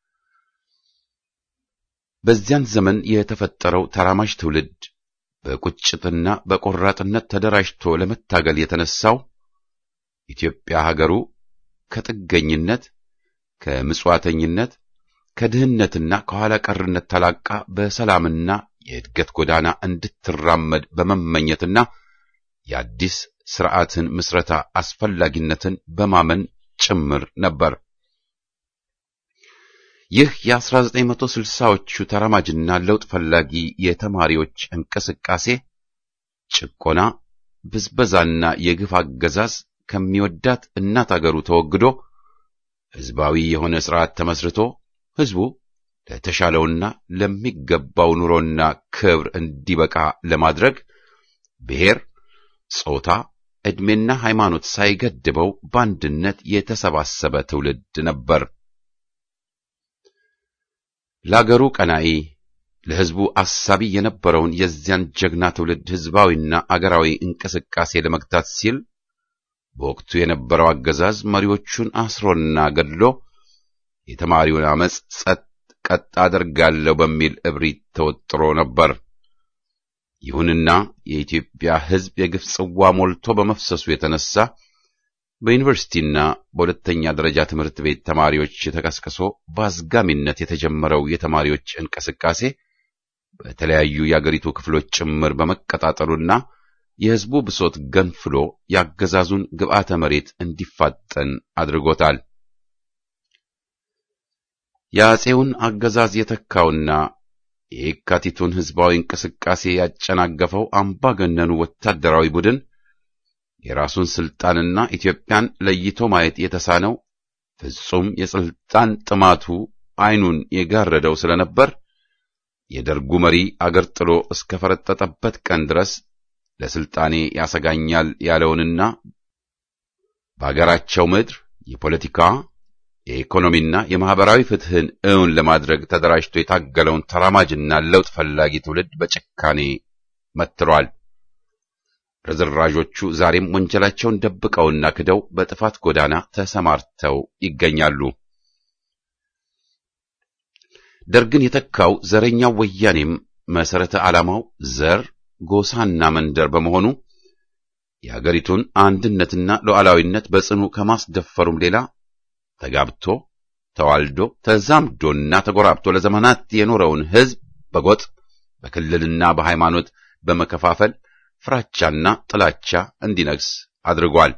Speaker 1: በዚያን ዘመን የተፈጠረው ተራማጅ ትውልድ በቁጭትና በቆራጥነት ተደራጅቶ ለመታገል የተነሳው ኢትዮጵያ ሀገሩ ከጥገኝነት፣ ከምጽዋተኝነት፣ ከድህነትና ከኋላ ቀርነት ተላቃ በሰላምና የእድገት ጎዳና እንድትራመድ በመመኘትና የአዲስ ስርዓትን ምስረታ አስፈላጊነትን በማመን ጭምር ነበር። ይህ የ1960ዎቹ ተራማጅና ለውጥ ፈላጊ የተማሪዎች እንቅስቃሴ ጭቆና፣ ብዝበዛና የግፍ አገዛዝ ከሚወዳት እናት አገሩ ተወግዶ ሕዝባዊ የሆነ ስርዓት ተመስርቶ ሕዝቡ ለተሻለውና ለሚገባው ኑሮና ክብር እንዲበቃ ለማድረግ ብሔር፣ ጾታ፣ ዕድሜና ሃይማኖት ሳይገድበው በአንድነት የተሰባሰበ ትውልድ ነበር። ለአገሩ ቀናኢ ለሕዝቡ አሳቢ የነበረውን የዚያን ጀግና ትውልድ ሕዝባዊና አገራዊ እንቅስቃሴ ለመግታት ሲል በወቅቱ የነበረው አገዛዝ መሪዎቹን አስሮና ገድሎ የተማሪውን አመፅ ጸጥ ቀጥ አደርጋለሁ በሚል እብሪት ተወጥሮ ነበር። ይሁንና የኢትዮጵያ ሕዝብ የግፍ ጽዋ ሞልቶ በመፍሰሱ የተነሳ በዩኒቨርሲቲና በሁለተኛ ደረጃ ትምህርት ቤት ተማሪዎች ተቀስቅሶ በአዝጋሚነት የተጀመረው የተማሪዎች እንቅስቃሴ በተለያዩ የአገሪቱ ክፍሎች ጭምር በመቀጣጠሉና የሕዝቡ ብሶት ገንፍሎ ያገዛዙን ግብዓተ መሬት እንዲፋጠን አድርጎታል። የአፄውን አገዛዝ የተካውና የየካቲቱን ሕዝባዊ እንቅስቃሴ ያጨናገፈው አምባገነኑ ወታደራዊ ቡድን የራሱን ስልጣንና ኢትዮጵያን ለይቶ ማየት የተሳነው ፍጹም የስልጣን ጥማቱ ዓይኑን የጋረደው ስለነበር የደርጉ መሪ አገር ጥሎ እስከ ፈረጠጠበት ቀን ድረስ ለስልጣኔ ያሰጋኛል ያለውንና በአገራቸው ምድር የፖለቲካ የኢኮኖሚና የማህበራዊ ፍትህን እውን ለማድረግ ተደራጅቶ የታገለውን ተራማጅና ለውጥ ፈላጊ ትውልድ በጭካኔ መትሯል። ርዝራዦቹ ዛሬም ወንጀላቸውን ደብቀውና ክደው በጥፋት ጎዳና ተሰማርተው ይገኛሉ። ደርግን የተካው ዘረኛው ወያኔም መሰረተ ዓላማው ዘር፣ ጎሳና መንደር በመሆኑ የአገሪቱን አንድነትና ሉዓላዊነት በጽኑ ከማስደፈሩም ሌላ ተጋብቶ ተዋልዶ ተዛምዶና ተጎራብቶ ለዘመናት የኖረውን ሕዝብ በጎጥ በክልልና በሃይማኖት በመከፋፈል ፍራቻና ጥላቻ እንዲነግስ አድርጓል።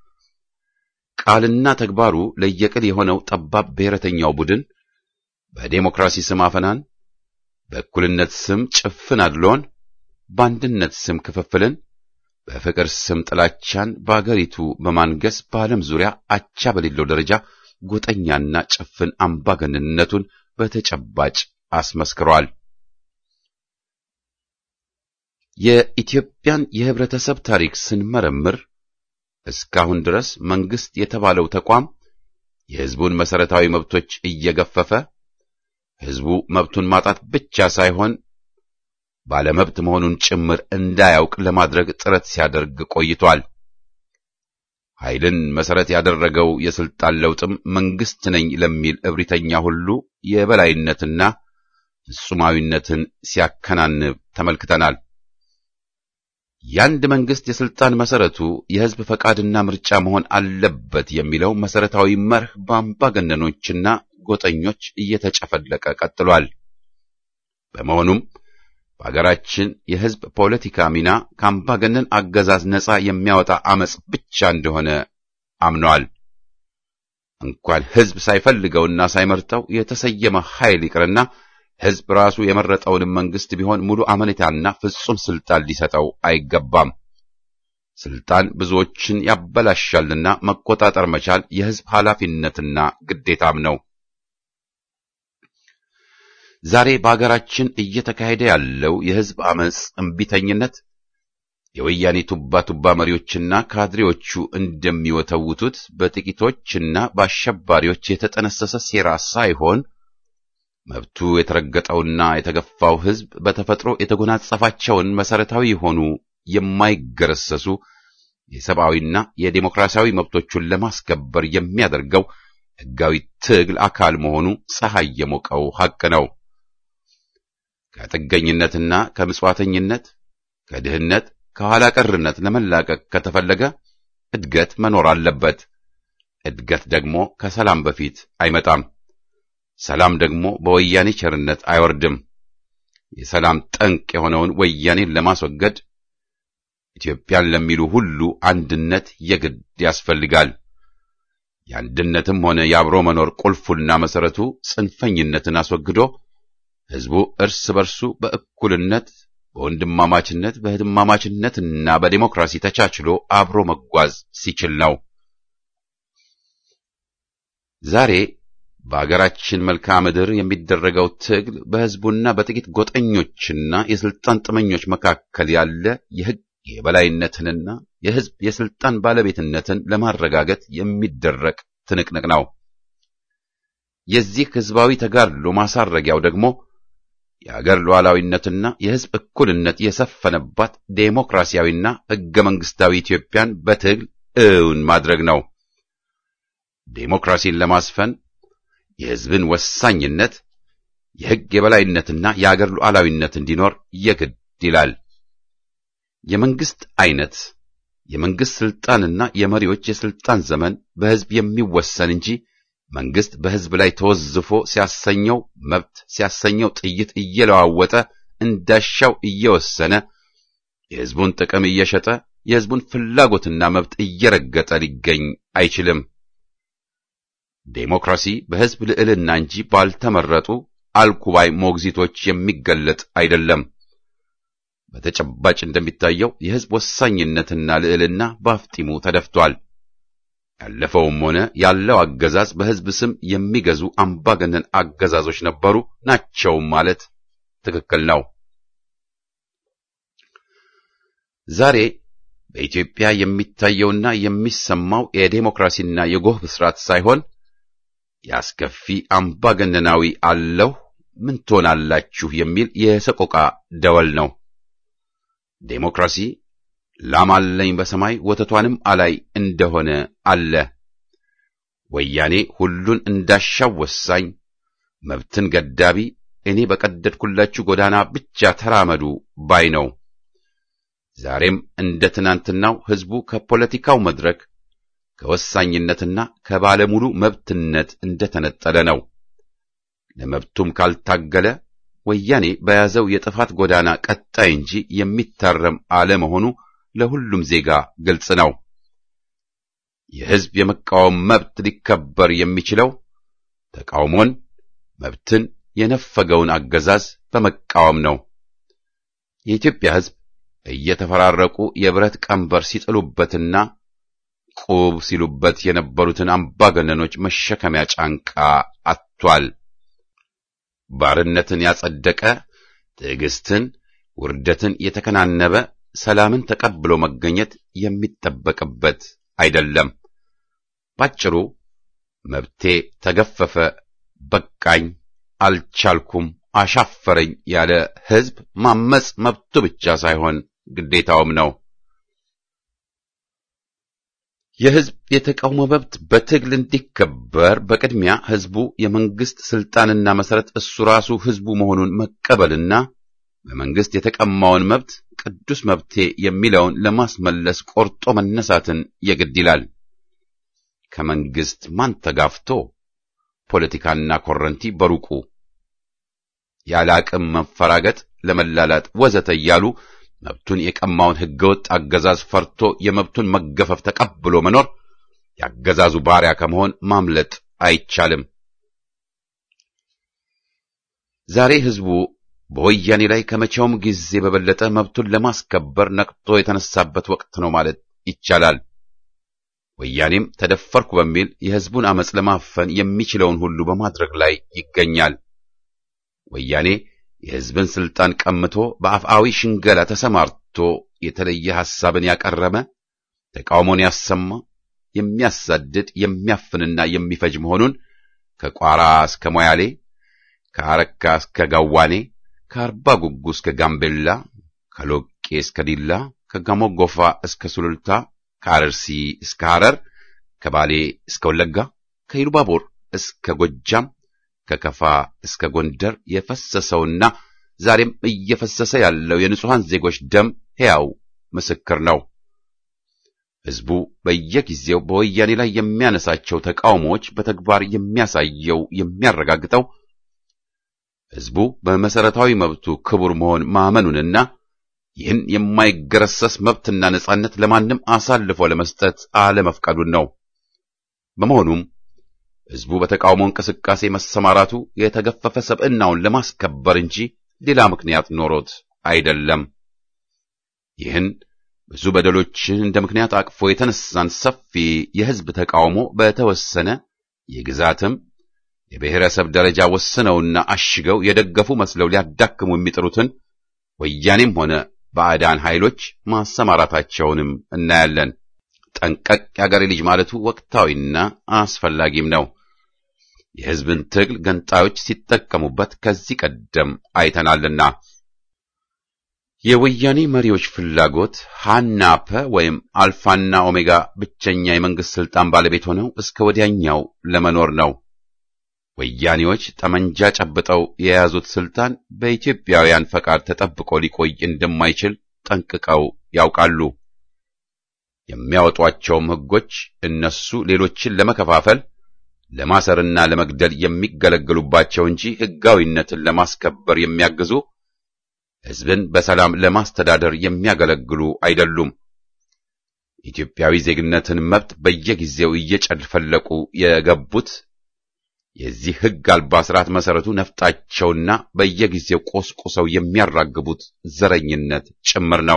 Speaker 1: ቃልና ተግባሩ ለየቅል የሆነው ጠባብ ብሔረተኛው ቡድን በዴሞክራሲ ስም አፈናን፣ በእኩልነት ስም ጭፍን አድሎን፣ በአንድነት ስም ክፍፍልን፣ በፍቅር ስም ጥላቻን በአገሪቱ በማንገስ በዓለም ዙሪያ አቻ በሌለው ደረጃ ጎጠኛና ጭፍን አምባገነንነቱን በተጨባጭ አስመስክሯል። የኢትዮጵያን የህብረተሰብ ታሪክ ስንመረምር እስካሁን ድረስ መንግስት የተባለው ተቋም የህዝቡን መሰረታዊ መብቶች እየገፈፈ ህዝቡ መብቱን ማጣት ብቻ ሳይሆን ባለመብት መሆኑን ጭምር እንዳያውቅ ለማድረግ ጥረት ሲያደርግ ቆይቷል። ኃይልን መሰረት ያደረገው የስልጣን ለውጥም መንግስት ነኝ ለሚል እብሪተኛ ሁሉ የበላይነትና ፍጹማዊነትን ሲያከናንብ ተመልክተናል። የአንድ መንግስት የስልጣን መሰረቱ የህዝብ ፈቃድና ምርጫ መሆን አለበት የሚለው መሰረታዊ መርህ በአምባገነኖችና ጎጠኞች እየተጨፈለቀ ቀጥሏል። በመሆኑም በአገራችን የህዝብ ፖለቲካ ሚና ከአምባገነን አገዛዝ ነጻ የሚያወጣ አመጽ ብቻ እንደሆነ አምነዋል። እንኳን ህዝብ ሳይፈልገውና ሳይመርጠው የተሰየመ ኃይል ይቅርና ህዝብ ራሱ የመረጠውንም መንግስት ቢሆን ሙሉ አመኔታና ፍጹም ስልጣን ሊሰጠው አይገባም። ስልጣን ብዙዎችን ያበላሻልና መቆጣጠር መቻል የህዝብ ኃላፊነትና ግዴታም ነው። ዛሬ በአገራችን እየተካሄደ ያለው የህዝብ አመጽ እምቢተኝነት የወያኔ ቱባ ቱባ መሪዎችና ካድሬዎቹ እንደሚወተውቱት በጥቂቶችና በአሸባሪዎች የተጠነሰሰ ሴራ ሳይሆን መብቱ የተረገጠውና የተገፋው ህዝብ በተፈጥሮ የተጎናጸፋቸውን መሰረታዊ የሆኑ የማይገረሰሱ የሰብአዊና የዴሞክራሲያዊ መብቶቹን ለማስከበር የሚያደርገው ህጋዊ ትግል አካል መሆኑ ፀሐይ የሞቀው ሐቅ ነው። ከጥገኝነትና ከምጽዋተኝነት፣ ከድህነት፣ ከኋላ ቀርነት ለመላቀቅ ከተፈለገ እድገት መኖር አለበት። እድገት ደግሞ ከሰላም በፊት አይመጣም። ሰላም ደግሞ በወያኔ ቸርነት አይወርድም። የሰላም ጠንቅ የሆነውን ወያኔን ለማስወገድ ኢትዮጵያን ለሚሉ ሁሉ አንድነት የግድ ያስፈልጋል። የአንድነትም ሆነ የአብሮ መኖር ቁልፉና መሰረቱ ጽንፈኝነትን አስወግዶ ህዝቡ እርስ በርሱ በእኩልነት በወንድማማችነት በህድማማችነትና በዲሞክራሲ ተቻችሎ አብሮ መጓዝ ሲችል ነው። ዛሬ በአገራችን መልክዓ ምድር የሚደረገው ትግል በህዝቡና በጥቂት ጎጠኞችና የስልጣን ጥመኞች መካከል ያለ የህግ የበላይነትንና የሕዝብ የስልጣን ባለቤትነትን ለማረጋገጥ የሚደረግ ትንቅንቅ ነው። የዚህ ሕዝባዊ ተጋድሎ ማሳረጊያው ደግሞ የአገር ሉዓላዊነትና የሕዝብ እኩልነት የሰፈነባት ዴሞክራሲያዊና ሕገ መንግሥታዊ ኢትዮጵያን በትግል እውን ማድረግ ነው። ዴሞክራሲን ለማስፈን የሕዝብን ወሳኝነት፣ የሕግ የበላይነትና የአገር ሉዓላዊነት እንዲኖር የግድ ይላል። የመንግሥት ዐይነት፣ የመንግሥት ሥልጣንና የመሪዎች የሥልጣን ዘመን በሕዝብ የሚወሰን እንጂ መንግሥት በሕዝብ ላይ ተወዝፎ ሲያሰኘው መብት ሲያሰኘው ጥይት እየለዋወጠ እንዳሻው እየወሰነ የሕዝቡን ጥቅም እየሸጠ የሕዝቡን ፍላጎትና መብት እየረገጠ ሊገኝ አይችልም። ዴሞክራሲ በሕዝብ ልዕልና እንጂ ባልተመረጡ አልኩባይ ሞግዚቶች የሚገለጥ አይደለም። በተጨባጭ እንደሚታየው የሕዝብ ወሳኝነትና ልዕልና በአፍጢሙ ተደፍቷል። ያለፈውም ሆነ ያለው አገዛዝ በሕዝብ ስም የሚገዙ አምባገነን አገዛዞች ነበሩ ናቸውም ማለት ትክክል ነው። ዛሬ በኢትዮጵያ የሚታየውና የሚሰማው የዴሞክራሲና የጎህ ብስራት ሳይሆን የአስከፊ አምባገነናዊ አለሁ ምን ትሆናላችሁ የሚል የሰቆቃ ደወል ነው። ዴሞክራሲ ላም አለኝ በሰማይ ወተቷንም አላይ እንደሆነ አለ። ወያኔ ሁሉን እንዳሻው ወሳኝ፣ መብትን ገዳቢ፣ እኔ በቀደድኩላችሁ ጎዳና ብቻ ተራመዱ ባይ ነው። ዛሬም እንደ ትናንትናው ሕዝቡ ከፖለቲካው መድረክ ከወሳኝነትና ከባለሙሉ መብትነት እንደተነጠለ ነው። ለመብቱም ካልታገለ ወያኔ በያዘው የጥፋት ጎዳና ቀጣይ እንጂ የሚታረም አለመሆኑ ለሁሉም ዜጋ ግልጽ ነው። የሕዝብ የመቃወም መብት ሊከበር የሚችለው ተቃውሞን፣ መብትን የነፈገውን አገዛዝ በመቃወም ነው። የኢትዮጵያ ሕዝብ እየተፈራረቁ የብረት ቀንበር ሲጥሉበትና ቁብ ሲሉበት የነበሩትን አምባገነኖች መሸከሚያ ጫንቃ አጥቷል። ባርነትን ያጸደቀ ትዕግስትን፣ ውርደትን የተከናነበ ሰላምን ተቀብሎ መገኘት የሚጠበቅበት አይደለም። ባጭሩ መብቴ ተገፈፈ፣ በቃኝ፣ አልቻልኩም፣ አሻፈረኝ ያለ ሕዝብ ማመጽ መብቱ ብቻ ሳይሆን ግዴታውም ነው። የሕዝብ የተቃውሞ መብት በትግል እንዲከበር በቅድሚያ ሕዝቡ የመንግስት ስልጣንና መሰረት እሱ ራሱ ሕዝቡ መሆኑን መቀበልና በመንግስት የተቀማውን መብት ቅዱስ መብቴ የሚለውን ለማስመለስ ቆርጦ መነሳትን የግድ ይላል። ከመንግስት ማን ተጋፍቶ ፖለቲካና ኮረንቲ በሩቁ ያለ አቅም መፈራገጥ፣ ለመላላጥ ወዘተ እያሉ መብቱን የቀማውን ህገወጥ አገዛዝ ፈርቶ የመብቱን መገፈፍ ተቀብሎ መኖር የአገዛዙ ባሪያ ከመሆን ማምለጥ አይቻልም። ዛሬ ህዝቡ በወያኔ ላይ ከመቼውም ጊዜ በበለጠ መብቱን ለማስከበር ነቅቶ የተነሳበት ወቅት ነው ማለት ይቻላል። ወያኔም ተደፈርኩ በሚል የህዝቡን አመጽ ለማፈን የሚችለውን ሁሉ በማድረግ ላይ ይገኛል። ወያኔ የህዝብን ስልጣን ቀምቶ በአፍአዊ ሽንገላ ተሰማርቶ የተለየ ሐሳብን ያቀረበ ተቃውሞን ያሰማ የሚያሳድድ የሚያፍንና የሚፈጅ መሆኑን ከቋራ እስከ ሞያሌ ከአረካ እስከ ጋዋኔ ከአርባ ጉጉ እስከ ጋምቤላ ከሎቄ እስከ ዲላ ከጋሞጎፋ እስከ ሱሉልታ ከአረርሲ እስከ ሐረር ከባሌ እስከ ወለጋ ከኢሉባቦር እስከ ጎጃም ከከፋ እስከ ጎንደር የፈሰሰውና ዛሬም እየፈሰሰ ያለው የንጹሐን ዜጎች ደም ሕያው ምስክር ነው። ሕዝቡ በየጊዜው በወያኔ ላይ የሚያነሳቸው ተቃውሞዎች በተግባር የሚያሳየው የሚያረጋግጠው ሕዝቡ በመሰረታዊ መብቱ ክቡር መሆን ማመኑንና ይህን የማይገረሰስ መብትና ነጻነት ለማንም አሳልፎ ለመስጠት አለመፍቀዱን ነው። በመሆኑም ሕዝቡ በተቃውሞ እንቅስቃሴ መሰማራቱ የተገፈፈ ሰብዕናውን ለማስከበር እንጂ ሌላ ምክንያት ኖሮት አይደለም። ይህን ብዙ በደሎችን እንደ ምክንያት አቅፎ የተነሳን ሰፊ የሕዝብ ተቃውሞ በተወሰነ የግዛትም የብሔረሰብ ደረጃ ወስነውና አሽገው የደገፉ መስለው ሊያዳክሙ የሚጥሩትን ወያኔም ሆነ ባዕዳን ኃይሎች ማሰማራታቸውንም እናያለን። ጠንቀቅ የአገሬ ልጅ ማለቱ ወቅታዊና አስፈላጊም ነው። የሕዝብን ትግል ገንጣዮች ሲጠቀሙበት ከዚህ ቀደም አይተናልና። የወያኔ መሪዎች ፍላጎት ሃናፐ ወይም አልፋና ኦሜጋ ብቸኛ የመንግስት ስልጣን ባለቤት ሆነው እስከ ወዲያኛው ለመኖር ነው። ወያኔዎች ጠመንጃ ጨብጠው የያዙት ስልጣን በኢትዮጵያውያን ፈቃድ ተጠብቆ ሊቆይ እንደማይችል ጠንቅቀው ያውቃሉ። የሚያወጧቸውም ሕጎች እነሱ ሌሎችን ለመከፋፈል ለማሰርና ለመግደል የሚገለገሉባቸው እንጂ ሕጋዊነትን ለማስከበር የሚያግዙ ሕዝብን በሰላም ለማስተዳደር የሚያገለግሉ አይደሉም። ኢትዮጵያዊ ዜግነትን መብት በየጊዜው እየጨፈለቁ የገቡት የዚህ ሕግ አልባ ስርዓት መሰረቱ ነፍጣቸውና በየጊዜው ቆስቁሰው የሚያራግቡት ዘረኝነት ጭምር ነው።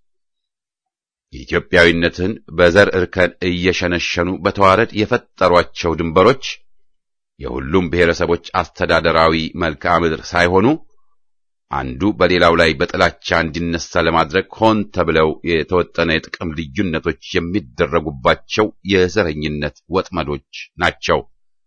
Speaker 1: የኢትዮጵያዊነትን በዘር እርከን እየሸነሸኑ በተዋረድ የፈጠሯቸው ድንበሮች የሁሉም ብሔረሰቦች አስተዳደራዊ መልክዓ ምድር ሳይሆኑ አንዱ በሌላው ላይ በጥላቻ እንዲነሳ ለማድረግ ሆን ተብለው የተወጠነ የጥቅም ልዩነቶች የሚደረጉባቸው የዘረኝነት ወጥመዶች ናቸው።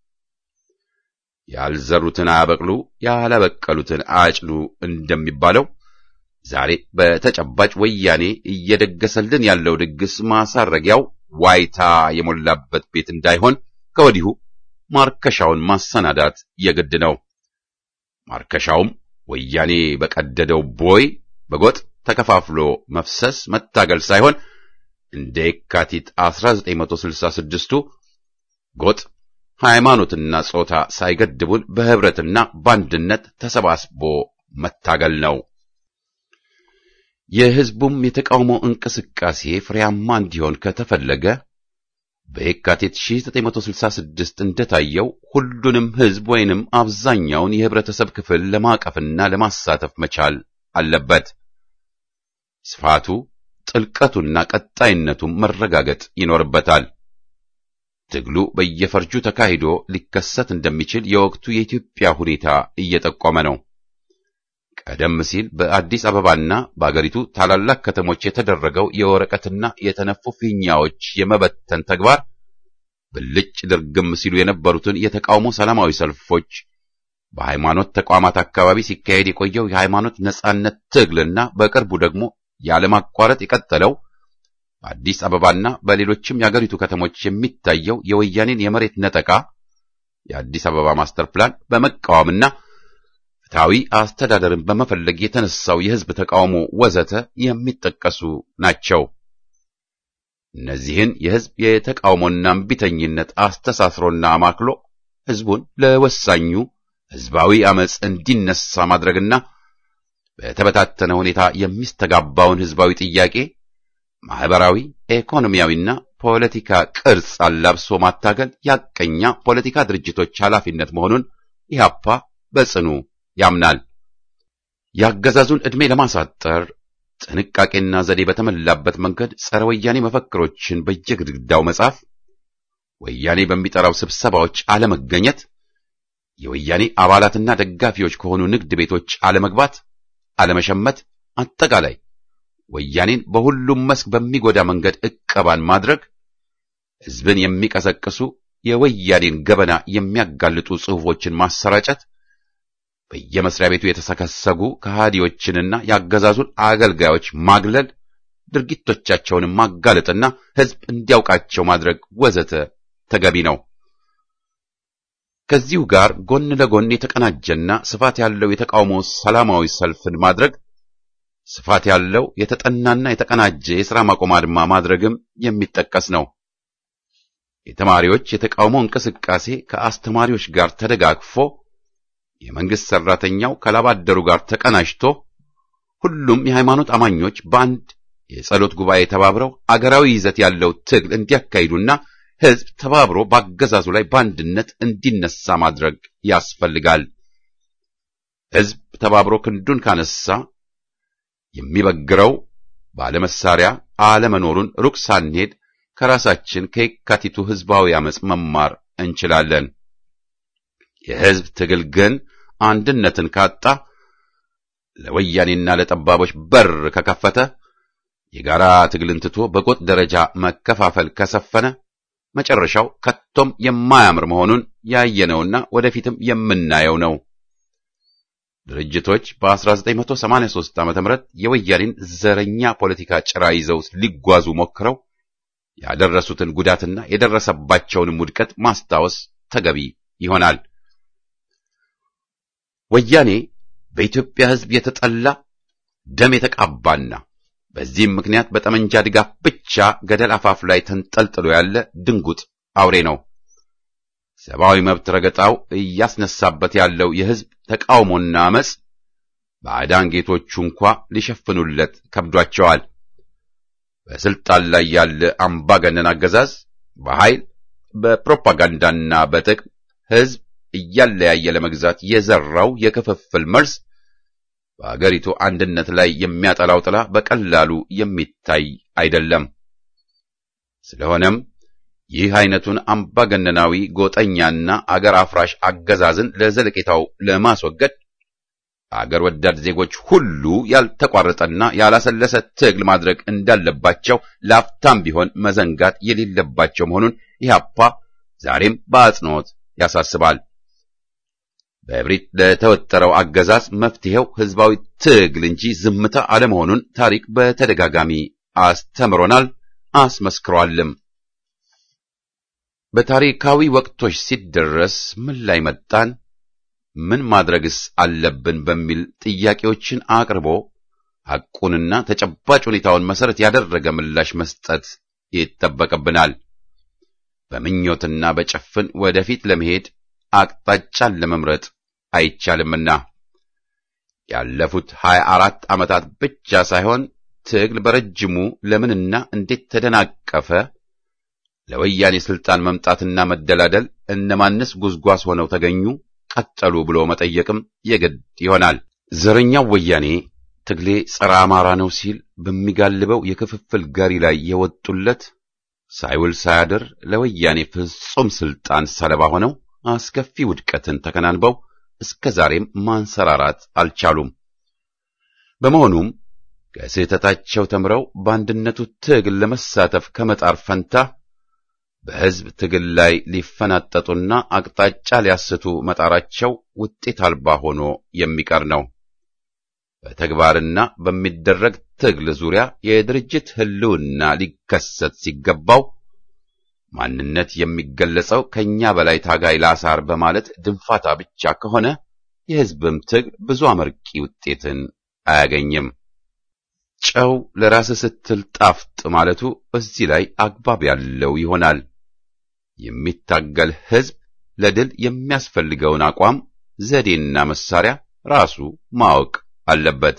Speaker 1: ያልዘሩትን አያበቅሉ፣ ያላበቀሉትን አያጭዱ እንደሚባለው ዛሬ በተጨባጭ ወያኔ እየደገሰልን ያለው ድግስ ማሳረጊያው ዋይታ የሞላበት ቤት እንዳይሆን ከወዲሁ ማርከሻውን ማሰናዳት የግድ ነው። ማርከሻውም ወያኔ በቀደደው ቦይ በጎጥ ተከፋፍሎ መፍሰስ መታገል ሳይሆን እንደ የካቲት 1966ቱ ጎጥ ሃይማኖትና ጾታ ሳይገድቡን በህብረትና በአንድነት ተሰባስቦ መታገል ነው። የህዝቡም የተቃውሞ እንቅስቃሴ ፍሬያማ እንዲሆን ከተፈለገ በየካቲት 1966 እንደታየው ሁሉንም ህዝብ ወይንም አብዛኛውን የህብረተሰብ ክፍል ለማቀፍና ለማሳተፍ መቻል አለበት። ስፋቱ፣ ጥልቀቱና ቀጣይነቱም መረጋገጥ ይኖርበታል። ትግሉ በየፈርጁ ተካሂዶ ሊከሰት እንደሚችል የወቅቱ የኢትዮጵያ ሁኔታ እየጠቆመ ነው። ቀደም ሲል በአዲስ አበባና በአገሪቱ ታላላቅ ከተሞች የተደረገው የወረቀትና የተነፉ ፊኛዎች የመበተን ተግባር ብልጭ ድርግም ሲሉ የነበሩትን የተቃውሞ ሰላማዊ ሰልፎች፣ በሃይማኖት ተቋማት አካባቢ ሲካሄድ የቆየው የሃይማኖት ነጻነት ትግልና በቅርቡ ደግሞ ያለማቋረጥ የቀጠለው በአዲስ አበባና በሌሎችም የአገሪቱ ከተሞች የሚታየው የወያኔን የመሬት ነጠቃ፣ የአዲስ አበባ ማስተር ፕላን በመቃወምና ፍትሐዊ አስተዳደርን በመፈለግ የተነሳው የህዝብ ተቃውሞ ወዘተ የሚጠቀሱ ናቸው። እነዚህን የህዝብ የተቃውሞና እምቢተኝነት አስተሳስሮና አማክሎ ህዝቡን ለወሳኙ ህዝባዊ አመፅ እንዲነሳ ማድረግና በተበታተነ ሁኔታ የሚስተጋባውን ህዝባዊ ጥያቄ ማህበራዊ፣ ኢኮኖሚያዊና ፖለቲካ ቅርጽ አላብሶ ማታገል ያቀኛ ፖለቲካ ድርጅቶች ኃላፊነት መሆኑን ኢህአፓ በጽኑ ያምናል። የአገዛዙን ዕድሜ ለማሳጠር ጥንቃቄና ዘዴ በተሞላበት መንገድ ጸረ ወያኔ መፈክሮችን በየግድግዳው መጻፍ፣ ወያኔ በሚጠራው ስብሰባዎች አለመገኘት፣ የወያኔ አባላትና ደጋፊዎች ከሆኑ ንግድ ቤቶች አለመግባት፣ አለመሸመት፣ አጠቃላይ ወያኔን በሁሉም መስክ በሚጎዳ መንገድ ዕቀባን ማድረግ፣ ህዝብን የሚቀሰቅሱ የወያኔን ገበና የሚያጋልጡ ጽሑፎችን ማሰራጨት በየመስሪያ ቤቱ የተሰከሰጉ ከሃዲዎችንና የአገዛዙን አገልጋዮች ማግለል፣ ድርጊቶቻቸውንም ማጋለጥና ህዝብ እንዲያውቃቸው ማድረግ ወዘተ ተገቢ ነው። ከዚሁ ጋር ጎን ለጎን የተቀናጀና ስፋት ያለው የተቃውሞ ሰላማዊ ሰልፍን ማድረግ፣ ስፋት ያለው የተጠናና የተቀናጀ የሥራ ማቆም አድማ ማድረግም የሚጠቀስ ነው። የተማሪዎች የተቃውሞ እንቅስቃሴ ከአስተማሪዎች ጋር ተደጋግፎ የመንግስት ሰራተኛው ከላባደሩ ጋር ተቀናጅቶ ሁሉም የሃይማኖት አማኞች በአንድ የጸሎት ጉባኤ ተባብረው አገራዊ ይዘት ያለው ትግል እንዲያካሂዱና ህዝብ ተባብሮ በአገዛዙ ላይ በአንድነት እንዲነሳ ማድረግ ያስፈልጋል። ህዝብ ተባብሮ ክንዱን ካነሳ የሚበግረው ባለመሳሪያ አለመኖሩን ሩቅ ሳንሄድ ከራሳችን ከየካቲቱ ህዝባዊ አመፅ መማር እንችላለን። የህዝብ ትግል ግን አንድነትን ካጣ ለወያኔና ለጠባቦች በር ከከፈተ የጋራ ትግልን ትቶ በጎጥ ደረጃ መከፋፈል ከሰፈነ መጨረሻው ከቶም የማያምር መሆኑን ያየነውና ወደፊትም የምናየው ነው። ድርጅቶች በ1983 ዓ.ም የወያኔን ዘረኛ ፖለቲካ ጭራ ይዘው ሊጓዙ ሞክረው ያደረሱትን ጉዳትና የደረሰባቸውንም ውድቀት ማስታወስ ተገቢ ይሆናል። ወያኔ በኢትዮጵያ ሕዝብ የተጠላ ደም የተቃባና በዚህም ምክንያት በጠመንጃ ድጋፍ ብቻ ገደል አፋፍ ላይ ተንጠልጥሎ ያለ ድንጉጥ አውሬ ነው። ሰብአዊ መብት ረገጣው እያስነሳበት ያለው የሕዝብ ተቃውሞና አመጽ ባዕዳን ጌቶቹ እንኳ ሊሸፍኑለት ከብዷቸዋል። በስልጣን ላይ ያለ አምባገነን አገዛዝ በኃይል በፕሮፓጋንዳና በጥቅም ሕዝብ እያለያየ ለመግዛት የዘራው የክፍፍል መርዝ በአገሪቱ አንድነት ላይ የሚያጠላው ጥላ በቀላሉ የሚታይ አይደለም። ስለሆነም ይህ አይነቱን አምባገነናዊ ጎጠኛና አገር አፍራሽ አገዛዝን ለዘለቄታው ለማስወገድ አገር ወዳድ ዜጎች ሁሉ ያልተቋረጠና ያላሰለሰ ትግል ማድረግ እንዳለባቸው ለአፍታም ቢሆን መዘንጋት የሌለባቸው መሆኑን ኢህአፓ ዛሬም በአጽንኦት ያሳስባል። በእብሪት ለተወጠረው አገዛዝ መፍትሄው ህዝባዊ ትግል እንጂ ዝምታ አለመሆኑን ታሪክ በተደጋጋሚ አስተምሮናል፣ አስመስክሯልም። በታሪካዊ ወቅቶች ሲደረስ ምን ላይ መጣን፣ ምን ማድረግስ አለብን በሚል ጥያቄዎችን አቅርቦ ሐቁንና ተጨባጭ ሁኔታውን መሰረት ያደረገ ምላሽ መስጠት ይጠበቅብናል። በምኞትና በጭፍን ወደፊት ለመሄድ አቅጣጫን ለመምረጥ አይቻልምና ያለፉት ሀያ አራት ዓመታት ብቻ ሳይሆን ትግል በረጅሙ ለምንና እንዴት ተደናቀፈ፣ ለወያኔ ስልጣን መምጣትና መደላደል እነማንስ ጉዝጓዝ ሆነው ተገኙ፣ ቀጠሉ ብሎ መጠየቅም የግድ ይሆናል። ዘረኛው ወያኔ ትግሌ ጸረ አማራ ነው ሲል በሚጋልበው የክፍፍል ጋሪ ላይ የወጡለት ሳይውል ሳያድር ለወያኔ ፍጹም ስልጣን ሰለባ ሆነው አስከፊ ውድቀትን ተከናንበው እስከ ዛሬም ማንሰራራት አልቻሉም። በመሆኑም ከስህተታቸው ተምረው በአንድነቱ ትግል ለመሳተፍ ከመጣር ፈንታ በሕዝብ ትግል ላይ ሊፈናጠጡና አቅጣጫ ሊያስቱ መጣራቸው ውጤት አልባ ሆኖ የሚቀር ነው። በተግባርና በሚደረግ ትግል ዙሪያ የድርጅት ሕልውና ሊከሰት ሲገባው ማንነት የሚገለጸው ከኛ በላይ ታጋይ ላሳር በማለት ድንፋታ ብቻ ከሆነ የሕዝብም ትግል ብዙ አመርቂ ውጤትን አያገኝም። ጨው ለራስ ስትል ጣፍጥ ማለቱ በዚህ ላይ አግባብ ያለው ይሆናል። የሚታገል ሕዝብ ለድል የሚያስፈልገውን አቋም፣ ዘዴና መሳሪያ ራሱ ማወቅ አለበት።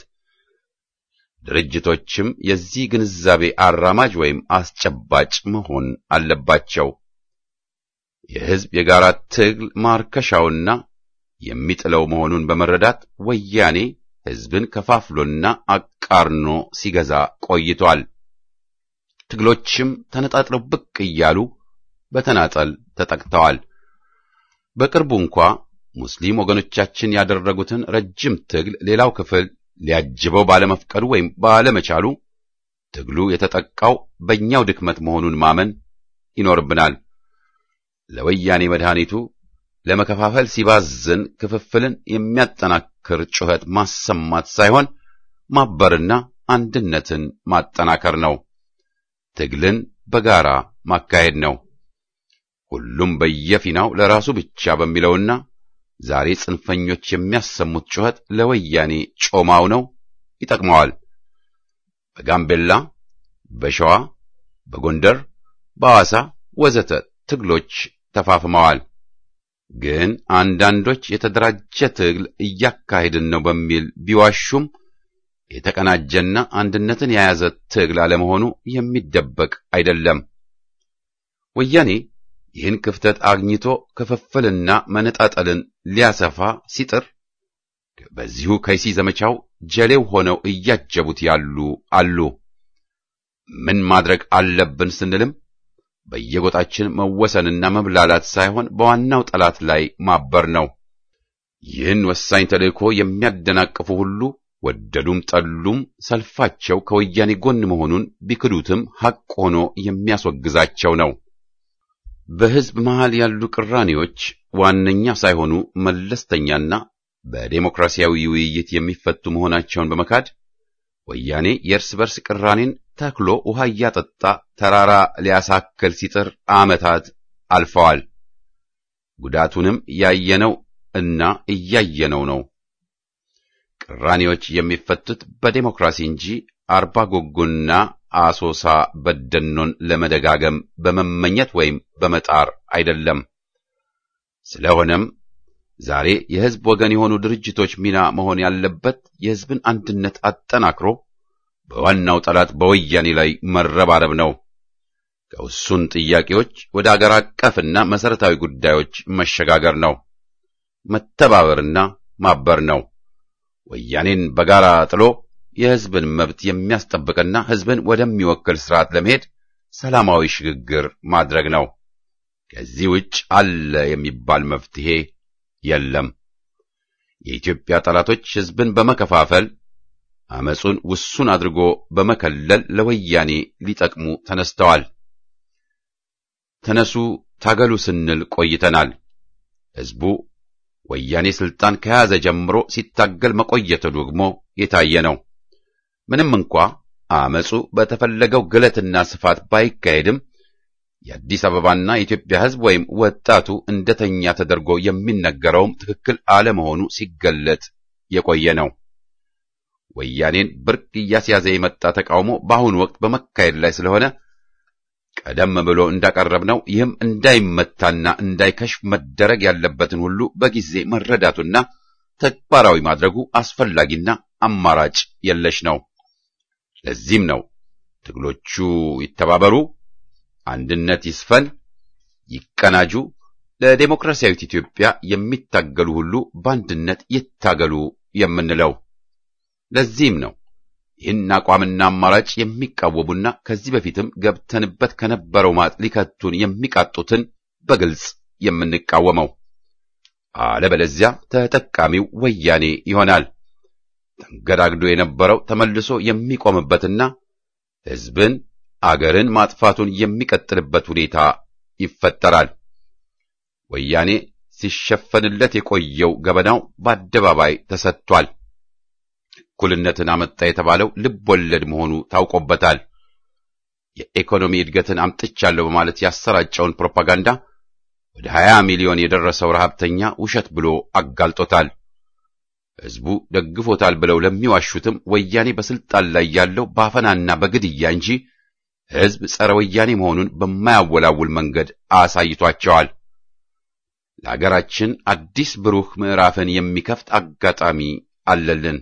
Speaker 1: ድርጅቶችም የዚህ ግንዛቤ አራማጅ ወይም አስጨባጭ መሆን አለባቸው። የሕዝብ የጋራ ትግል ማርከሻውና የሚጥለው መሆኑን በመረዳት ወያኔ ሕዝብን ከፋፍሎና አቃርኖ ሲገዛ ቆይቷል። ትግሎችም ተነጣጥለው ብቅ እያሉ በተናጠል ተጠቅተዋል። በቅርቡ እንኳ ሙስሊም ወገኖቻችን ያደረጉትን ረጅም ትግል ሌላው ክፍል ሊያጅበው ባለመፍቀዱ ወይም ባለመቻሉ ትግሉ የተጠቃው በእኛው ድክመት መሆኑን ማመን ይኖርብናል። ለወያኔ መድኃኒቱ ለመከፋፈል ሲባዝን ክፍፍልን የሚያጠናክር ጩኸት ማሰማት ሳይሆን ማበርና አንድነትን ማጠናከር ነው። ትግልን በጋራ ማካሄድ ነው። ሁሉም በየፊናው ለራሱ ብቻ በሚለውና ዛሬ ጽንፈኞች የሚያሰሙት ጩኸት ለወያኔ ጮማው ነው፣ ይጠቅመዋል። በጋምቤላ፣ በሸዋ፣ በጎንደር፣ በሐዋሳ ወዘተ ትግሎች ተፋፍመዋል። ግን አንዳንዶች የተደራጀ ትግል እያካሄድን ነው በሚል ቢዋሹም የተቀናጀና አንድነትን የያዘ ትግል አለመሆኑ የሚደበቅ አይደለም። ወያኔ ይህን ክፍተት አግኝቶ ክፍፍልና መነጣጠልን ሊያሰፋ ሲጥር በዚሁ ከይሲ ዘመቻው ጀሌው ሆነው እያጀቡት ያሉ አሉ። ምን ማድረግ አለብን ስንልም በየጎጣችን መወሰንና መብላላት ሳይሆን በዋናው ጠላት ላይ ማበር ነው። ይህን ወሳኝ ተልእኮ የሚያደናቅፉ ሁሉ ወደዱም ጠሉም ሰልፋቸው ከወያኔ ጎን መሆኑን ቢክዱትም ሐቅ ሆኖ የሚያስወግዛቸው ነው። በሕዝብ መሃል ያሉ ቅራኔዎች ዋነኛ ሳይሆኑ መለስተኛና በዴሞክራሲያዊ ውይይት የሚፈቱ መሆናቸውን በመካድ ወያኔ የእርስ በርስ ቅራኔን ተክሎ ውሃ እያጠጣ ተራራ ሊያሳክል ሲጥር ዓመታት አልፈዋል። ጉዳቱንም ያየነው እና እያየነው ነው። ቅራኔዎች የሚፈቱት በዴሞክራሲ እንጂ አርባ ጎጎና አሶሳ በደኖን ለመደጋገም በመመኘት ወይም በመጣር አይደለም። ስለሆነም ዛሬ የሕዝብ ወገን የሆኑ ድርጅቶች ሚና መሆን ያለበት የሕዝብን አንድነት አጠናክሮ በዋናው ጠላት በወያኔ ላይ መረባረብ ነው። ከውሱን ጥያቄዎች ወደ አገር አቀፍና መሠረታዊ ጉዳዮች መሸጋገር ነው። መተባበርና ማበር ነው። ወያኔን በጋራ ጥሎ የሕዝብን መብት የሚያስጠብቅና ሕዝብን ወደሚወክል ስርዓት ለመሄድ ሰላማዊ ሽግግር ማድረግ ነው። ከዚህ ውጭ አለ የሚባል መፍትሄ የለም። የኢትዮጵያ ጠላቶች ሕዝብን በመከፋፈል አመጹን ውሱን አድርጎ በመከለል ለወያኔ ሊጠቅሙ ተነስተዋል። ተነሱ ታገሉ ስንል ቆይተናል። ሕዝቡ ወያኔ ስልጣን ከያዘ ጀምሮ ሲታገል መቆየቱ ደግሞ የታየ ነው። ምንም እንኳ አመጹ በተፈለገው ግለትና ስፋት ባይካሄድም የአዲስ አበባና የኢትዮጵያ ሕዝብ ወይም ወጣቱ እንደተኛ ተደርጎ የሚነገረውም ትክክል አለመሆኑ ሲገለጥ የቆየ ነው። ወያኔን ብርቅ እያስያዘ የመጣ ተቃውሞ በአሁኑ ወቅት በመካሄድ ላይ ስለሆነ ቀደም ብሎ እንዳቀረብነው ይህም እንዳይመታና እንዳይከሽፍ መደረግ ያለበትን ሁሉ በጊዜ መረዳቱና ተግባራዊ ማድረጉ አስፈላጊና አማራጭ የለሽ ነው። ለዚህም ነው ትግሎቹ ይተባበሩ፣ አንድነት ይስፈን፣ ይቀናጁ፣ ለዴሞክራሲያዊት ኢትዮጵያ የሚታገሉ ሁሉ በአንድነት ይታገሉ የምንለው። ለዚህም ነው ይህን አቋምና አማራጭ የሚቃወሙና ከዚህ በፊትም ገብተንበት ከነበረው ማጥ ሊከቱን የሚቃጡትን በግልጽ የምንቃወመው። አለበለዚያ ተጠቃሚው ወያኔ ይሆናል። ተንገዳግዶ የነበረው ተመልሶ የሚቆምበትና ሕዝብን አገርን ማጥፋቱን የሚቀጥልበት ሁኔታ ይፈጠራል። ወያኔ ሲሸፈንለት የቆየው ገበናው በአደባባይ ተሰጥቷል። እኩልነትን አመጣ የተባለው ልብ ወለድ መሆኑ ታውቆበታል። የኢኮኖሚ እድገትን አምጥቻለሁ በማለት ያሰራጨውን ፕሮፓጋንዳ ወደ 20 ሚሊዮን የደረሰው ረሃብተኛ ውሸት ብሎ አጋልጦታል። ሕዝቡ ደግፎታል ብለው ለሚዋሹትም ወያኔ በስልጣን ላይ ያለው በአፈናና በግድያ እንጂ ሕዝብ ጸረ ወያኔ መሆኑን በማያወላውል መንገድ አሳይቷቸዋል። ለአገራችን አዲስ ብሩህ ምዕራፍን የሚከፍት አጋጣሚ አለልን።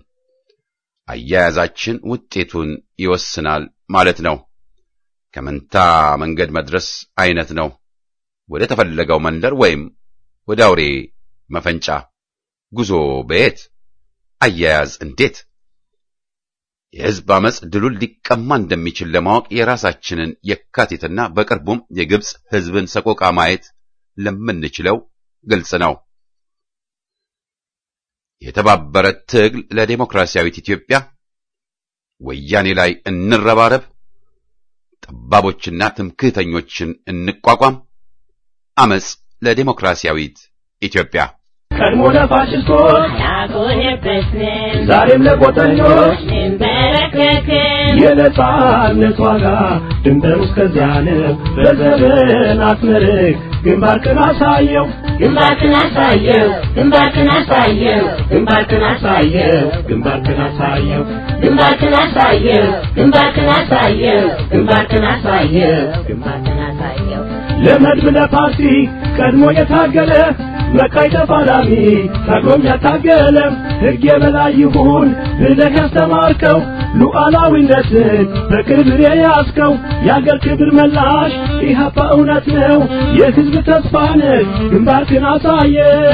Speaker 1: አያያዛችን ውጤቱን ይወስናል ማለት ነው። ከመንታ መንገድ መድረስ አይነት ነው። ወደ ተፈለገው መንደር ወይም ወደ አውሬ መፈንጫ ጉዞ በየት አያያዝ እንዴት? የሕዝብ አመፅ ድሉን ሊቀማ እንደሚችል ለማወቅ የራሳችንን የካቲትና በቅርቡም የግብፅ ሕዝብን ሰቆቃ ማየት ለምንችለው ግልጽ ነው። የተባበረ ትግል ለዴሞክራሲያዊት ኢትዮጵያ፣ ወያኔ ላይ እንረባረብ፣ ጠባቦችና ትምክህተኞችን እንቋቋም፣ አመፅ ለዴሞክራሲያዊት ኢትዮጵያ።
Speaker 3: ቀድሞ ለፋሽስቶች
Speaker 7: ያጎነበስን
Speaker 3: ዛሬም ለቆጠኞች
Speaker 7: እንበረከክን
Speaker 3: የነጻነት ዋጋ ድንበሩ እስከዚያ ነው። በዘመን አትመርቅ ግንባርክን አሳየው
Speaker 7: ግንባርክን አሳየው ግንባርክን አሳየው ግንባርክን አሳየው
Speaker 3: ግንባርክን አሳየው
Speaker 7: ግንባርክን አሳየው ግንባርክን አሳየው ግንባርክን አሳየው ግንባርክን አሳየው
Speaker 3: ለመድብ ለፓርቲ ቀድሞ የታገለ መቃይ ተፋላሚ ታግሎም ያታገለ ሕግ የበላይ ይሁን ብለህ ያስተማርከው ሉዓላዊነትን በክብር የያዝከው የአገር ክብር መላሽ ኢህአፓ እውነት ነው የሕዝብ ተስፋ ነህ ግንባርክን አሳየ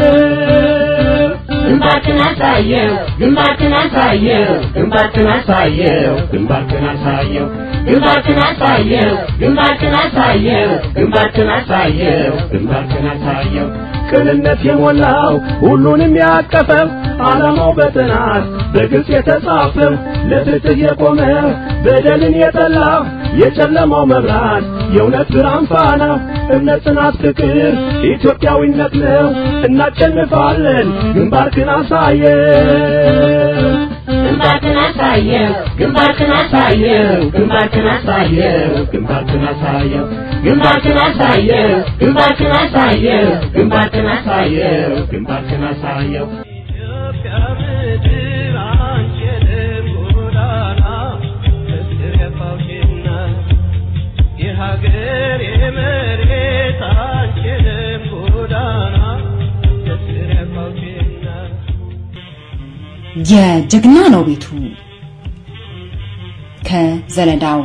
Speaker 7: ግንባርክን አሳየው ግንባርክን አሳየው ግንባርክን አሳየው
Speaker 3: ግንባርክን አሳየው
Speaker 7: ግንባርክን አሳየው ግንባርክን አሳየው ግንባርክን አሳየው
Speaker 3: ግንባርክን አሳየው ቅንነት የሞላው ሁሉንም ያቀፈው ዓላማው በጥናት በግልጽ የተጻፈ ለፍትህ የቆመ በደልን የጠላ የጨለማው መብራት የእውነት ብርሃን ፋና እምነት፣ ጽናት፣ ፍቅር ኢትዮጵያዊነት ነው። እናሸንፋለን። ግንባርክን አሳየን።
Speaker 7: ግንባርክን አሳየው ግንባርክን አሳየው ግንባርክን አሳየው ግንባርክን አሳየው ግንባርክን አሳየው ግንባርክን አሳየው ግንባርክን አሳየው ግንባርክን አሳየው
Speaker 3: የሀገር የመሬት አንችልም ጎዳና ደስር ያፋውችና
Speaker 8: የጀግና ነው ቤቱ ከዘለዳው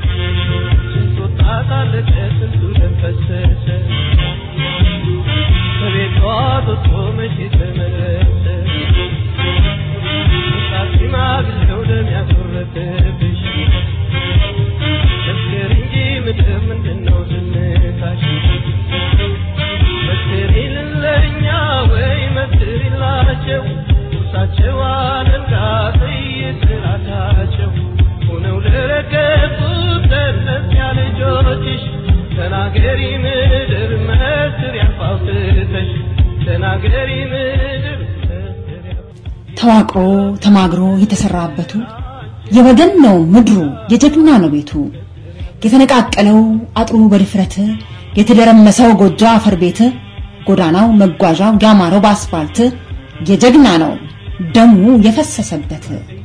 Speaker 3: ቁርሳቸው አለንጋ ጥይት ራሳቸው ሆነው ለረገጡት ለእነዚያ ልጆችሽ ተናገሪ ምድር መስር ያፋውትተሽ ተናገሪ ምድር መስር ያፋውትተሽ
Speaker 8: ተዋቅሮ ተማግሮ የተሰራበቱ የወገን ነው ምድሩ የጀግና ነው ቤቱ የተነቃቀለው አጥሩ በድፍረት የተደረመሰው ጎጆ አፈር ቤት ጎዳናው መጓዣው ያማረው በአስፋልት የጀግና ነው ደሙ የፈሰሰበት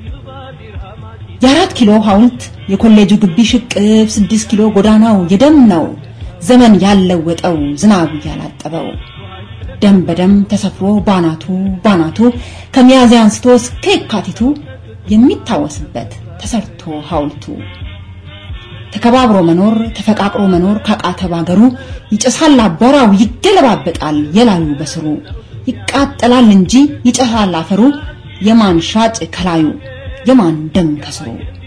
Speaker 8: የአራት ኪሎ ሐውልት የኮሌጁ ግቢ ሽቅብ ስድስት ኪሎ ጎዳናው የደም ነው ዘመን ያለወጠው ዝናቡ ያላጠበው ደም በደም ተሰፍሮ ባናቱ ባናቱ ከሚያዝያ አንስቶ እስከ የካቲቱ የሚታወስበት ተሰርቶ ሐውልቱ ተከባብሮ መኖር ተፈቃቅሮ መኖር ካቃተ ባገሩ ይጨሳል አቧራው ይገለባበጣል የላዩ በስሩ ይቃጠላል እንጂ ይጨሳል አፈሩ የማን ሻጭ ከላዩ የማን ደም ከስሩ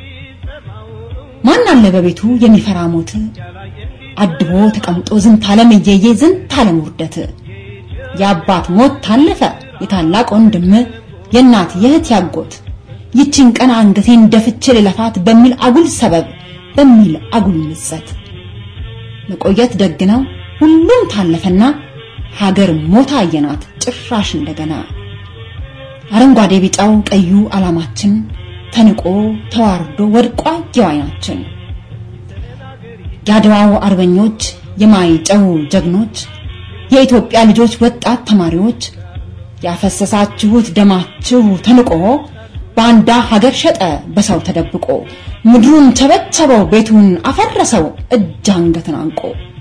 Speaker 8: ማን አለ በቤቱ የሚፈራ ሞት አድቦ ተቀምጦ ዝንት ዓለም እየየ ዝንት ዓለም ውርደት የአባት ሞት ታለፈ የታላቅ ወንድም የእናት የእህት ያጎት ይችን ቀን አንገቴን ደፍቼ ልለፋት በሚል አጉል ሰበብ በሚል አጉል ምጸት መቆየት ደግ ነው ሁሉም ታለፈና ሀገር ሞታ አየናት ጭራሽ እንደገና አረንጓዴ ቢጫው ቀዩ ዓላማችን ተንቆ ተዋርዶ ወድቋ የዋይናችን የአድዋው አርበኞች የማይጨው ጀግኖች የኢትዮጵያ ልጆች ወጣት ተማሪዎች ያፈሰሳችሁት ደማችሁ ተንቆ ባንዳ ሀገር ሸጠ በሰው ተደብቆ ምድሩን ቸበቸበው ቤቱን አፈረሰው እጅ አንገትን አንቆ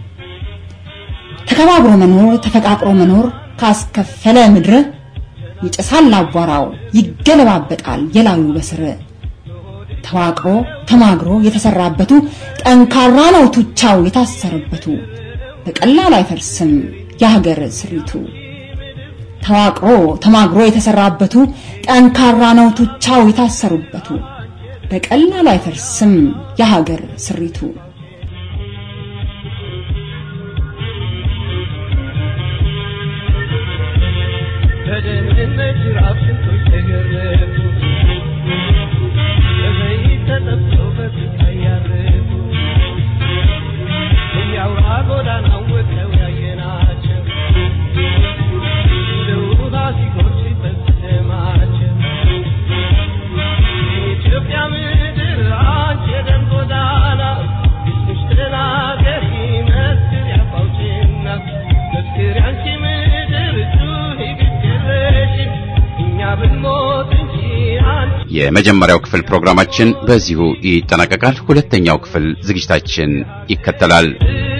Speaker 8: ተከባብሮ መኖር ተፈቃቅሮ መኖር ካስከፈለ ምድር ይጨሳል አቧራው ይገለባበጣል የላዩ በስር ተዋቅሮ ተማግሮ የተሰራበቱ ጠንካራ ነው ቱቻው የታሰረበቱ በቀላሉ አይፈርስም የሀገር ስሪቱ ተዋቅሮ ተማግሮ የተሰራበቱ ጠንካራ ነው ቱቻው የታሰሩበቱ በቀላሉ አይፈርስም የሀገር ስሪቱ
Speaker 3: በደህንነት ጅራፍ ስንቶች ተገረፉ በዘይት ተጠብሰው በስቃይ ያረፉ እያውራ ጎዳናው ወጥተው ያየናቸው እንደ ውሃ ሲጎርፍ ሲፈስ ደማቸው የኢትዮጵያ ምድር አንቺ የደም ጎዳና እስምሽ ተናገሪ መስክሪ አፋውጭና መስክሪ አንቺ ምድር ጩኺ ግድ እኛ ብንሞት እንጂ አንቺ
Speaker 1: የመጀመሪያው ክፍል ፕሮግራማችን በዚሁ ይጠናቀቃል። ሁለተኛው ክፍል ዝግጅታችን ይከተላል።